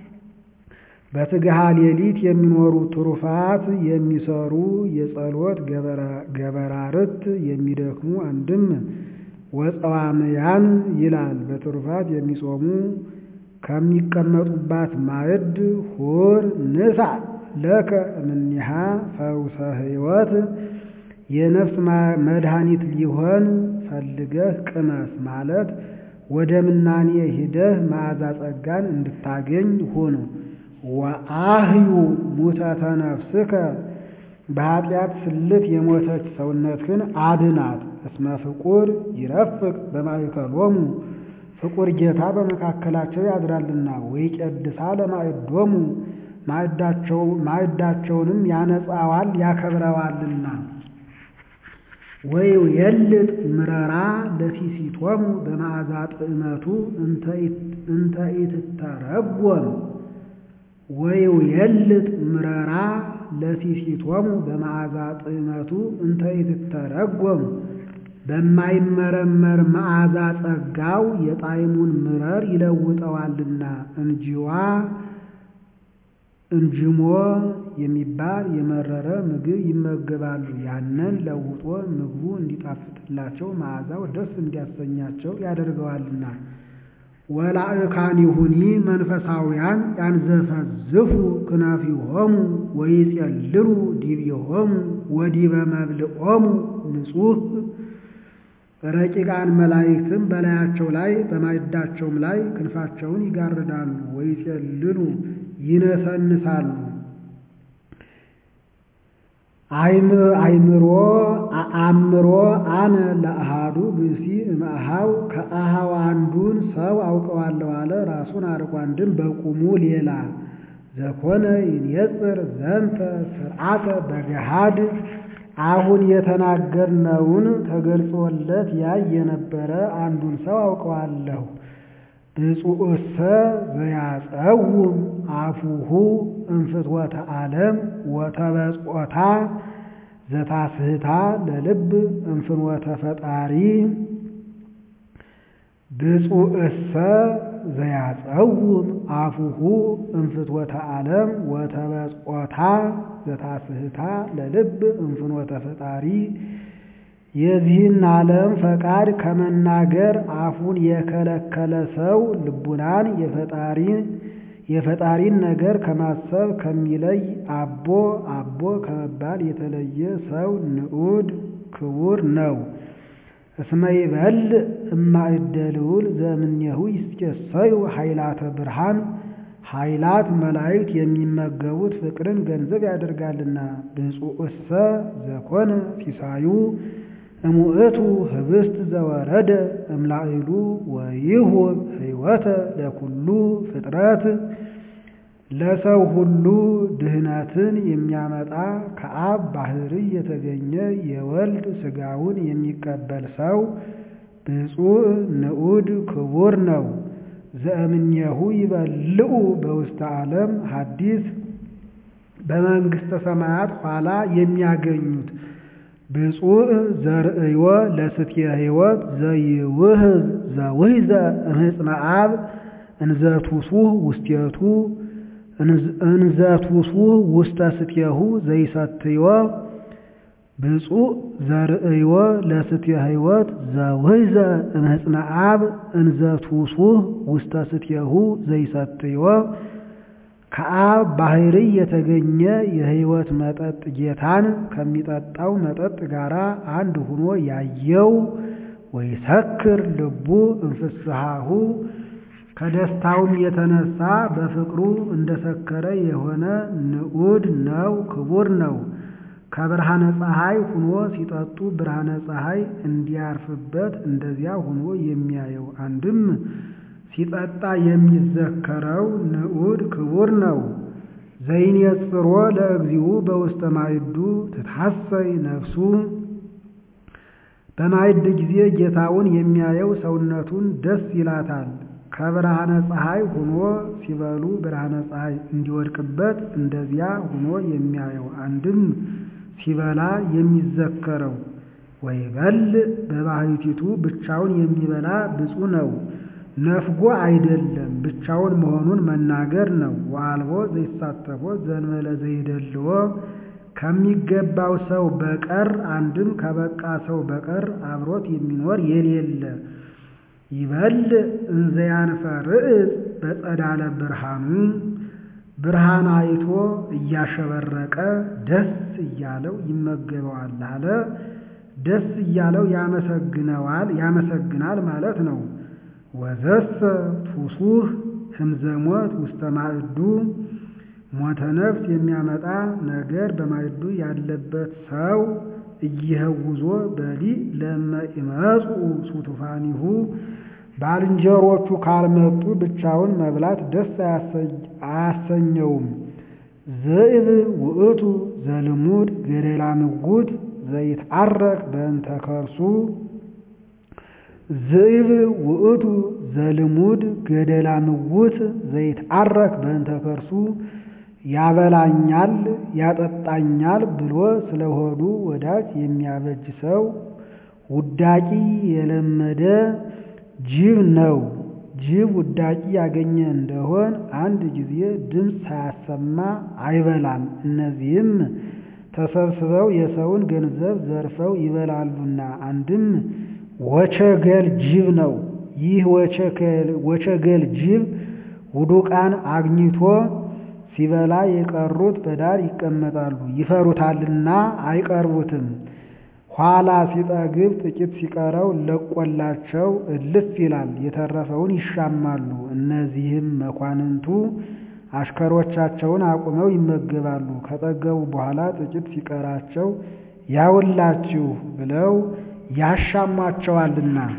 በትግሃ ሌሊት የሚኖሩ ትሩፋት የሚሰሩ የጸሎት ገበራርት የሚደክሙ አንድም ወጸዋምያን ይላል። በትሩፋት የሚጾሙ ከሚቀመጡባት ማዕድ ሁር ንሳ ለከ እምኔሃ ፈውሰ ሕይወት የነፍስ መድኃኒት ሊሆን ፈልገህ ቅመስ ማለት ወደ ምናኔ ሂደህ መዓዛ ጸጋን እንድታገኝ ሁኑ። ወአህዩ ሙተተ ነፍስከ በኃጢአት ስልት የሞተች ሰውነትህን አድናት። እስመ ፍቁር ይረፍቅ በማእከሎሙ ፍቁር ጌታ በመካከላቸው ያድራልና። ወይቄድሳ ለማዕዶሙ ማዕዳቸውንም ያነጻዋል ያከብረዋልና። ወይ የልጥ ምረራ ለሲሲቶሙ በመዓዛ ጥዕመቱ እንተ ኢትተረጎም ወይው የልጥ ምረራ ለሲሲቶሙ በመዓዛ ጥዕመቱ እንተ ኢትተረጎም በማይመረመር መዓዛ ጸጋው የጣዕሙን ምረር ይለውጠዋልና። እንጂዋ እንጅሞ የሚባል የመረረ ምግብ ይመገባሉ። ያንን ለውጦ ምግቡ እንዲጣፍጥላቸው መዓዛው ደስ እንዲያሰኛቸው ያደርገዋልና። ወላእካኒሁኒ መንፈሳውያን ያንዘፈዝፉ ክናፊሆሙ ወይጼልሉ ዲቤሆሙ ወዲበ መብልዖሙ ንጹሕ ረቂቃን መላእክትም በላያቸው ላይ በማዕዳቸውም ላይ ክንፋቸውን ይጋርዳሉ። ወይጼልሉ ይነሰንሳሉ። አይምሮ አእምሮ አነ ለአሃዱ ብእሲ እምአሃው ከአሃው አንዱን ሰው አውቀዋለሁ አለ። ራሱን አርቆ አንድም በቁሙ ሌላ ዘኮነ ይንየጽር ዘንተ ስርዓተ በገሃድ አሁን የተናገርነውን ተገልጾለት ያይ የነበረ አንዱን ሰው አውቀዋለሁ። ብፁዕሰ ዘያጸውም አፉሁ እንፍትወተ ዓለም ወተበጽሖታ ዘታስህታ ለልብ እንፍኖተ ፈጣሪ ብፁዕሰ ዘያጸውም አፉሁ እንፍትወተ ዓለም ወተበጽሖታ ዘታስህታ ለልብ እንፍኖተ ፈጣሪ የዚህን ዓለም ፈቃድ ከመናገር አፉን የከለከለ ሰው ልቡናን የፈጣሪን የፈጣሪን ነገር ከማሰብ ከሚለይ አቦ አቦ ከመባል የተለየ ሰው ንዑድ ክቡር ነው። እስመ ይበልዕ እማእደ ልዑል ዘእምኔሁ ይትሴሰዩ ኃይላተ ብርሃን ኃይላት መላእክት የሚመገቡት ፍቅርን ገንዘብ ያደርጋልና። ብፁዕሰ ዘኮነ ሲሳዩ እሙእቱ ህብስት ዘወረደ እምላዕሉ ወይሁብ ሕይወተ ለኩሉ ፍጥረት ለሰው ሁሉ ድህነትን የሚያመጣ ከአብ ባሕርይ የተገኘ የወልድ ሥጋውን የሚቀበል ሰው ብፁዕ ንዑድ ክቡር ነው። ዘእምኔሁ ይበልዑ በውስተ ዓለም ሐዲስ በመንግሥተ ሰማያት ኋላ የሚያገኙት ብፁዕ ዘርእዮ ለስትየ ሕይወት ዘይውህዝ ዘውህዘ እምህፅነ አብ እንዘቱሱህ ውስቴቱ እንዘቱሱህ ውስተ ስትየሁ ዘይሰትዮ ብፁዕ ዘርእዮ ለስትየ ሕይወት ዘውህዘ እምህፅነ አብ እንዘቱሱህ ውስተ ስትየሁ ዘይሰትዮ ከአብ ባሕርይ የተገኘ የሕይወት መጠጥ ጌታን ከሚጠጣው መጠጥ ጋር አንድ ሆኖ ያየው ወይሰክር ልቡ እንፍስሃሁ ከደስታውም የተነሳ በፍቅሩ እንደሰከረ የሆነ ንዑድ ነው፣ ክቡር ነው። ከብርሃነ ፀሐይ ሁኖ ሲጠጡ ብርሃነ ፀሐይ እንዲያርፍበት እንደዚያ ሁኖ የሚያየው አንድም ሲጠጣ የሚዘከረው ንዑድ ክቡር ነው። ዘይኔጽሮ ለእግዚኡ በውስተ ማይዱ ትታሰይ ነፍሱ በማይድ ጊዜ ጌታውን የሚያየው ሰውነቱን ደስ ይላታል። ከብርሃነ ፀሐይ ሁኖ ሲበሉ ብርሃነ ፀሐይ እንዲወድቅበት እንደዚያ ሁኖ የሚያየው አንድም ሲበላ የሚዘከረው ወይበልዕ በባሕቲቱ ብቻውን የሚበላ ብፁዕ ነው። ነፍጎ አይደለም ብቻውን መሆኑን መናገር ነው። ወአልቦ ዘይሳተፎ ዘእንበለ ዘይደልዎ ከሚገባው ሰው በቀር አንድም ከበቃ ሰው በቀር አብሮት የሚኖር የሌለ ይበልዕ እንዘያንፈርዕፅ በጸዳለ ብርሃኑ ብርሃን አይቶ እያሸበረቀ ደስ እያለው ይመገበዋል አለ። ደስ እያለው ያመሰግነዋል ያመሰግናል ማለት ነው። ወዘሰ ቱሱህ ህምዘሞት ውስተ ማዕዱ ሞተ ነፍስ የሚያመጣ ነገር በማዕዱ ያለበት ሰው እይህውዞ በሊዕ ለመ ይመጹ ሱቱፋኒሁ ባልንጀሮቹ ካልመጡ ብቻውን መብላት ደስ አያሰኘውም። ዝእብ ውእቱ ዘልሙድ ገደላ ምጉት ዘይትዓረቅ በእንተ ከርሱ ዝእብ ውእቱ ዘልሙድ ገደላ ምውት ዘይትዓረክ በእንተ ከርሱ ያበላኛል ያጠጣኛል ብሎ ስለሆዱ ወዳጅ የሚያበጅ ሰው ውዳቂ የለመደ ጅብ ነው። ጅብ ውዳቂ ያገኘ እንደሆን አንድ ጊዜ ድምፅ ሳያሰማ አይበላም። እነዚህም ተሰብስበው የሰውን ገንዘብ ዘርፈው ይበላሉና አንድም ወቸገል ጅብ ነው። ይህ ወቸገል ጅብ ውዱቃን አግኝቶ ሲበላ የቀሩት በዳር ይቀመጣሉ፣ ይፈሩታልና አይቀርቡትም። ኋላ ሲጠግብ ጥቂት ሲቀረው ለቆላቸው እልፍ ይላል፣ የተረፈውን ይሻማሉ። እነዚህም መኳንንቱ አሽከሮቻቸውን አቁመው ይመገባሉ። ከጠገቡ በኋላ ጥቂት ሲቀራቸው ያውላችሁ ብለው ያሻሟቸዋልና።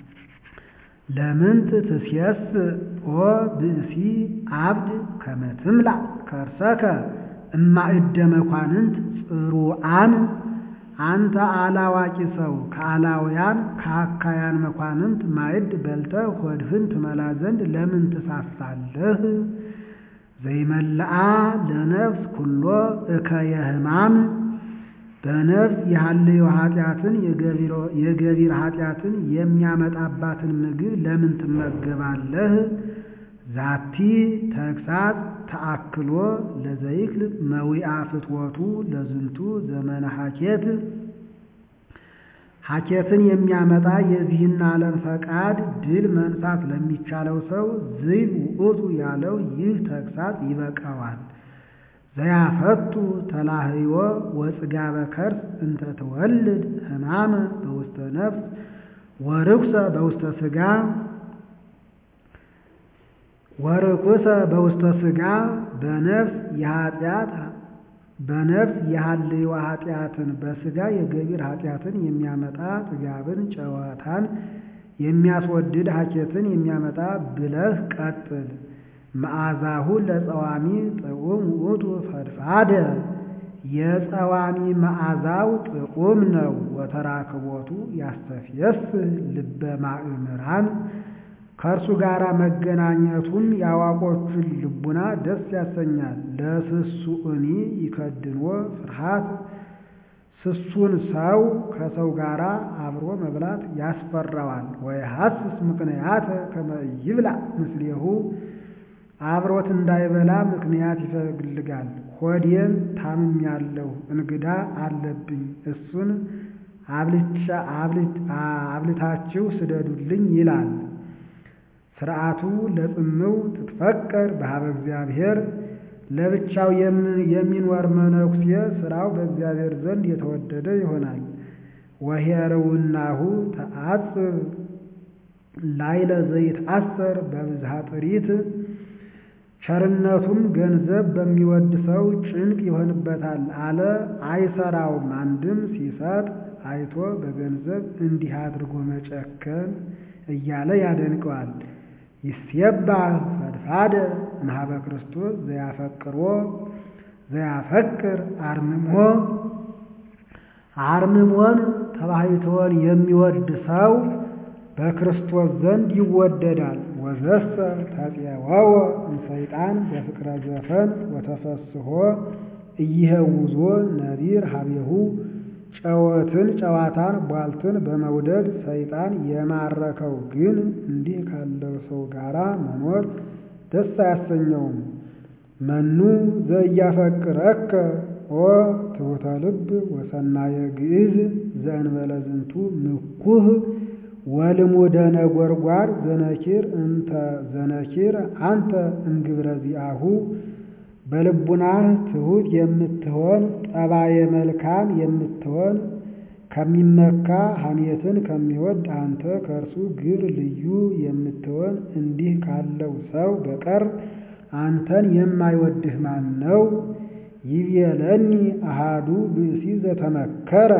ለምንት ትስየስ ኦ ብእሲ አብድ ከመ ትምላእ ከርሰከ እማእደ መኳንንት ጽሩዓን አንተ አላዋቂ ሰው ከአላውያን ከአካያን መኳንንት ማዕድ በልተህ ሆድህን ትመላ ዘንድ ለምን ትሳሳለህ? ዘይመልአ ለነፍስ ኩሎ እከየ ሕማም በነፍስ የሐልዮ ኃጢአትን የገቢር ኃጢአትን የሚያመጣባትን ምግብ ለምን ትመገባለህ? ዛቲ ተግሳጽ ተአክሎ ለዘይክል መዊአ ፍትወቱ ለዝንቱ ዘመነ ሐኬት ሐኬትን የሚያመጣ የዚህን ዓለም ፈቃድ ድል መንሳት ለሚቻለው ሰው ዝይብ ውእቱ ያለው ይህ ተግሳጽ ይበቃዋል። ዘያፈቱ ተላህዮ ወጽጋበ ከርስ እንተ ትወልድ ሕማመ በውስተ ነፍስ ወርኩሰ በውስተ ሥጋ ወርኩሰ በውስተ ሥጋ በነፍስ የኃጢአት በነፍስ የሐልዮ ኃጢአትን በሥጋ የገቢር ኃጢአትን የሚያመጣ ጥጋብን ጨዋታን የሚያስወድድ ሐኬትን የሚያመጣ ብለህ ቀጥል። መዓዛሁ ለጸዋሚ ጥዑም ውእቱ ፈድፋደ የጸዋሚ መዓዛው ጥዑም ነው። ወተራክቦቱ ያስተፍየስህ ልበ ማእምራን ከእርሱ ጋር መገናኘቱም የአዋቆቹን ልቡና ደስ ያሰኛል። ለስሱእኒ ይከድንዎ ፍርሃት ስሱን ሰው ከሰው ጋር አብሮ መብላት ያስፈራዋል። ወይሐስስ ምክንያት ከመ ይብላ ምስሌሁ አብሮት እንዳይበላ ምክንያት ይፈልጋል። ሆዴን ታምሜያለሁ፣ እንግዳ አለብኝ፣ እሱን አብልታችሁ ስደዱልኝ ይላል። ሥርዓቱ ለጽምው ትትፈቀር በሀበ እግዚአብሔር ለብቻው የሚኖር መነኩሴ ሥራው በእግዚአብሔር ዘንድ የተወደደ ይሆናል። ወሄርውናሁ ተአጽብ ላይለ ዘይትአሰር በብዝሃ ጥሪት ቸርነቱም ገንዘብ በሚወድ ሰው ጭንቅ ይሆንበታል አለ። አይሰራውም። አንድም ሲሰጥ አይቶ በገንዘብ እንዲህ አድርጎ መጨከን እያለ ያደንቀዋል። ይሴባህ ፈድፋደ እምኀበ ክርስቶስ ዘያፈቅሮ ዘያፈቅር አርምሞ አርምሞን ተባሕቶን የሚወድ ሰው በክርስቶስ ዘንድ ይወደዳል። ወዘሰ ተፄወወ እምሰይጣን በፍቅረ ዘፈን ወተፈስሖ እይሄውዞ ነቢር ሀቤሁ ጨወትን ጨዋታን ቧልትን በመውደድ ሰይጣን የማረከው ግን እንዲህ ካለው ሰው ጋራ መኖር ደስ አያሰኘውም። መኑ ዘያፈቅረከ ኦ ትሑተ ልብ ወሰናየ ግዕዝ ዘእንበለ ዝንቱ ምኩህ ወልሙደ ነጎድጓድ ዘነኪር እንተ ዘነኪር አንተ እምግብረ ዚአሁ በልቡናህ ትሑት የምትሆን ጠባየ መልካም የምትሆን ከሚመካ ሐሜትን ከሚወድ አንተ ከእርሱ ግብር ልዩ የምትሆን እንዲህ ካለው ሰው በቀር አንተን የማይወድህ ማን ነው? ይቤለኒ አሃዱ ብእሲ ዘተመከረ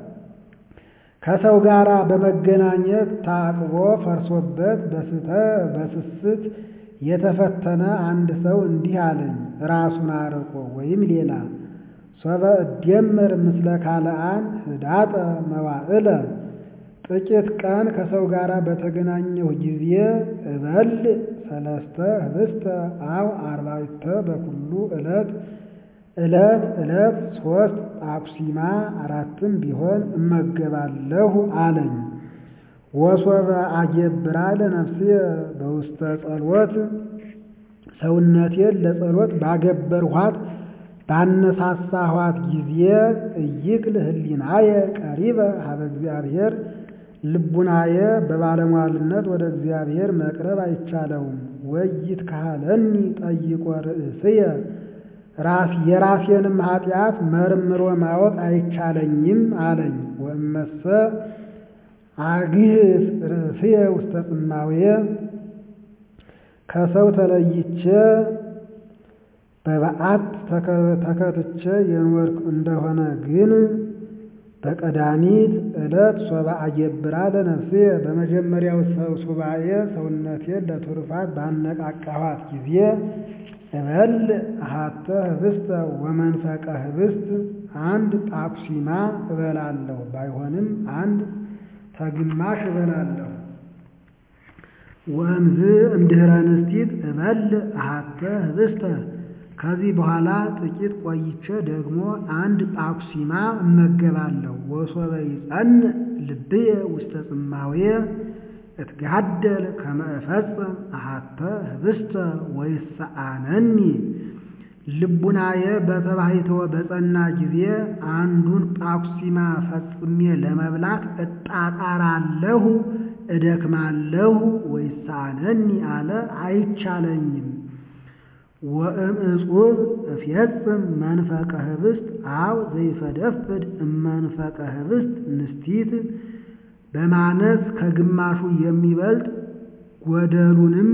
ከሰው ጋር በመገናኘት ታቅቦ ፈርሶበት በስስት የተፈተነ አንድ ሰው እንዲህ አለኝ፣ ራሱን አርቆ ወይም ሌላ ሶበ እደምር ምስለ ካልአን ህዳጠ መዋዕለ ጥቂት ቀን ከሰው ጋር በተገናኘሁ ጊዜ እበል ሰለስተ ህብስተ አው አርባዕተ በኩሉ ዕለት ዕለት ዕለት ሶስት አኩሲማ አራትም ቢሆን እመገባለሁ አለኝ። ወሶበ አጌብራ ለነፍስየ በውስተ ጸሎት ሰውነቴን ለጸሎት ባገበርኋት ባነሳሳኋት ጊዜ እይክል ህሊናየ ቀሪበ ሀበ እግዚአብሔር ልቡናየ በባለሟልነት ወደ እግዚአብሔር መቅረብ አይቻለውም። ወይት ካህለኒ ጠይቆ ርእስየ ራስ የራሴንም ኃጢአት መርምሮ ማወቅ አይቻለኝም አለኝ። ወእመሰ አግህስ ርእስየ ውስተ ጽማውየ ከሰው ተለይቼ በበዓት ተከትቼ የኖርኩ እንደሆነ ግን በቀዳሚት ዕለት ሶባ አጌብራ ለነፍስየ በመጀመሪያው ሰው ሱባኤ ሰውነቴን ለቱርፋት ባነቃቃኋት ጊዜ እበል አሃተ ህብስተ ወመንፈቀ ህብስት አንድ ጳኩሲማ እበላለሁ፣ ባይሆንም አንድ ተግማሽ እበላለሁ። ወእምዝ እምድኅረ ንስቲት እበል አሃተ ህብስተ ከዚህ በኋላ ጥቂት ቆይቼ ደግሞ አንድ ጳኩሲማ እመገባለሁ። ወሶበ ይጸንዕ ልብየ ውስተ ጽማውየ እትጋደል ከመ እፈጽም አሃተ ህብስተ ወይሰአነኒ ልቡናየ በተባሕትወ በጸና ጊዜ አንዱን ጳኩሲማ ፈጽሜ ለመብላት እጣጣራለሁ፣ እደክማለሁ። ወይሰአነኒ አለ አይቻለኝም። ወእምዕጹብ እፌጽም መንፈቀ ህብስት አው ዘይፈደፍድ እመንፈቀ ህብስት ንስቲት በማነስ ከግማሹ የሚበልጥ ጎደሉንም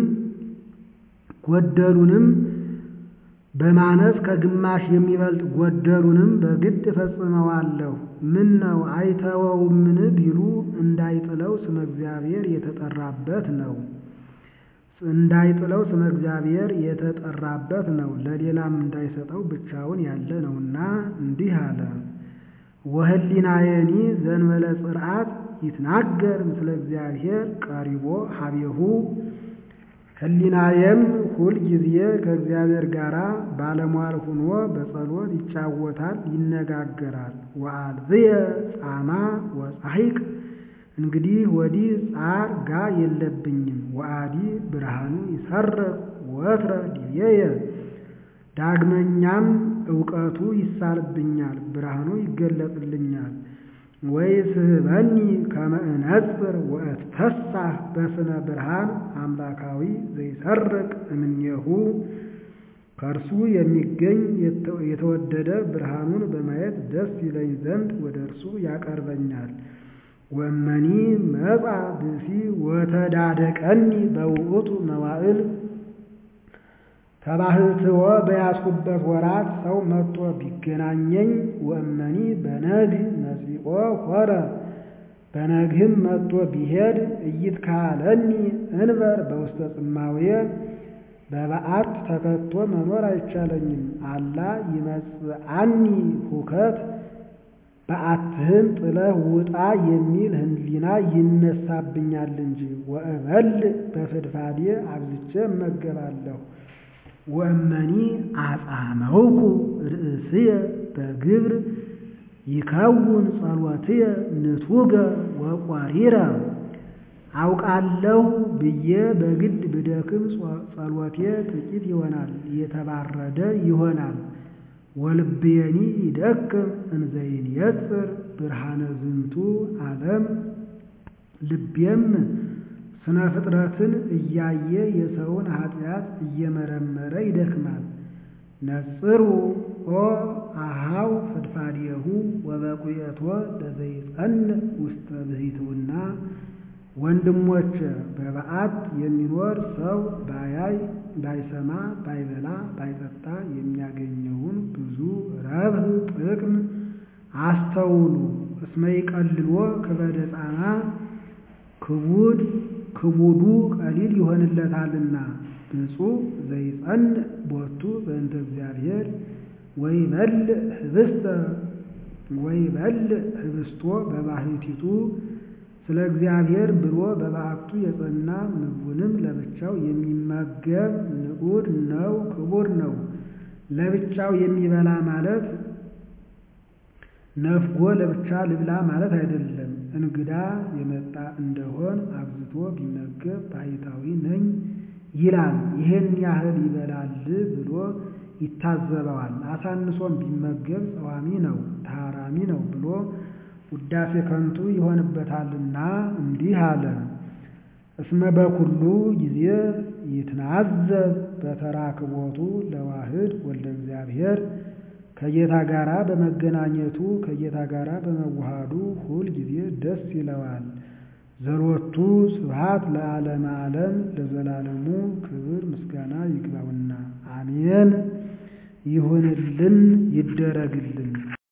ጎደሉንም በማነስ ከግማሽ የሚበልጥ ጎደሉንም በግድ እፈጽመዋለሁ። ምን ነው አይተወውምን ቢሉ እንዳይጥለው ስመ እግዚአብሔር የተጠራበት ነው። እንዳይጥለው ስመ እግዚአብሔር የተጠራበት ነው። ለሌላም እንዳይሰጠው ብቻውን ያለ ነውና እንዲህ አለ። ወህሊናየኒ ዘንበለ ጽርዓት ይትናገር ምስለ እግዚአብሔር ቀሪቦ ሀቤሁ ህሊናየም ሁል ጊዜ ከእግዚአብሔር ጋር ባለሟል ሁኖ በጸሎት ይጫወታል፣ ይነጋገራል። ወአልዝየ ጻማ ወጻሒቅ እንግዲህ ወዲህ ጻር ጋ የለብኝም። ወአዲ ብርሃኑ ይሰርቅ ወትረ ዲቤየ ዳግመኛም እውቀቱ ይሳልብኛል፣ ብርሃኑ ይገለጥልኛል። ወይስሕበኒ ከመ እነጽር ወእትፈሳህ በስነ ብርሃን አምላካዊ ዘይሰርቅ እምኔሁ ከእርሱ የሚገኝ የተወደደ ብርሃኑን በማየት ደስ ይለኝ ዘንድ ወደ እርሱ ያቀርበኛል። ወመኒ መጻ ብእሲ ወተዳደቀኒ በውእቱ መዋዕል ከባህትዎ በያዝኩበት ወራት ሰው መጥቶ ቢገናኘኝ ወእመኒ በነግህ መጺኦ ሆረ በነግህም መጥቶ ቢሄድ እይትካለኒ እንበር በውስተ ጽማውየ በበዓት ተከቶ መኖር አይቻለኝም። አላ ይመጽአኒ ሁከት በዓትህን ጥለህ ውጣ የሚል ህሊና ይነሳብኛል እንጂ ወእበል በፍድፋዴ አብዝቼ እመገባለሁ። ወእመኒ አጻመውኩ ርእስየ በግብር ይከውን ጸሎትየ ንቱገ ወቆሪረ አውቃለሁ ብዬ በግድ ብደክም ጸሎቴ ጥቂት ይሆናል፣ የተባረደ ይሆናል። ወልብየኒ ይደክም እንዘይንየጽር ብርሃነ ዝንቱ ዓለም ልቤም ስነ ፍጥረትን እያየ የሰውን ኃጢአት እየመረመረ ይደክማል። ነጽሩ ኦ አሃው ፍድፋዴሁ ወበቁየቶ ለዘይጸንዕ ውስተ ብሂትውና ወንድሞች በበዓት የሚኖር ሰው ባያይ ባይሰማ ባይበላ ባይጠጣ የሚያገኘውን ብዙ ረብህ ጥቅም አስተውሉ። እስመ ይቀልሎ ክበደ ጻማ ክቡድ ክቡዱ ቀሊል ይሆንለታልና። ብፁዕ ዘይጸንዕ ቦቱ በእንተ እግዚአብሔር ወይበልዕ ህብስተ ወይበልዕ ህብስቶ በባሕቲቱ ስለ እግዚአብሔር ብሎ በበዓቱ የጸና ምግቡንም ለብቻው የሚመገብ ንዑድ ነው፣ ክቡር ነው። ለብቻው የሚበላ ማለት ነፍጎ ለብቻ ልብላ ማለት አይደለም። እንግዳ የመጣ እንደሆን አብዝቶ ቢመገብ ባሕታዊ ነኝ ይላል። ይሄን ያህል ይበላል ብሎ ይታዘበዋል። አሳንሶም ቢመገብ ጸዋሚ ነው፣ ታራሚ ነው ብሎ ውዳሴ ከንቱ ይሆንበታልና እንዲህ አለ። እስመ በኩሉ ጊዜ ይትናዘዝ በተራክቦቱ ለዋህድ ወልደ እግዚአብሔር ከጌታ ጋራ በመገናኘቱ ከጌታ ጋራ በመዋሃዱ ሁል ጊዜ ደስ ይለዋል። ዘሎቱ ስብሐት ለዓለመ ዓለም ለዘላለሙ ክብር ምስጋና ይግባውና አሜን። ይሁንልን ይደረግልን።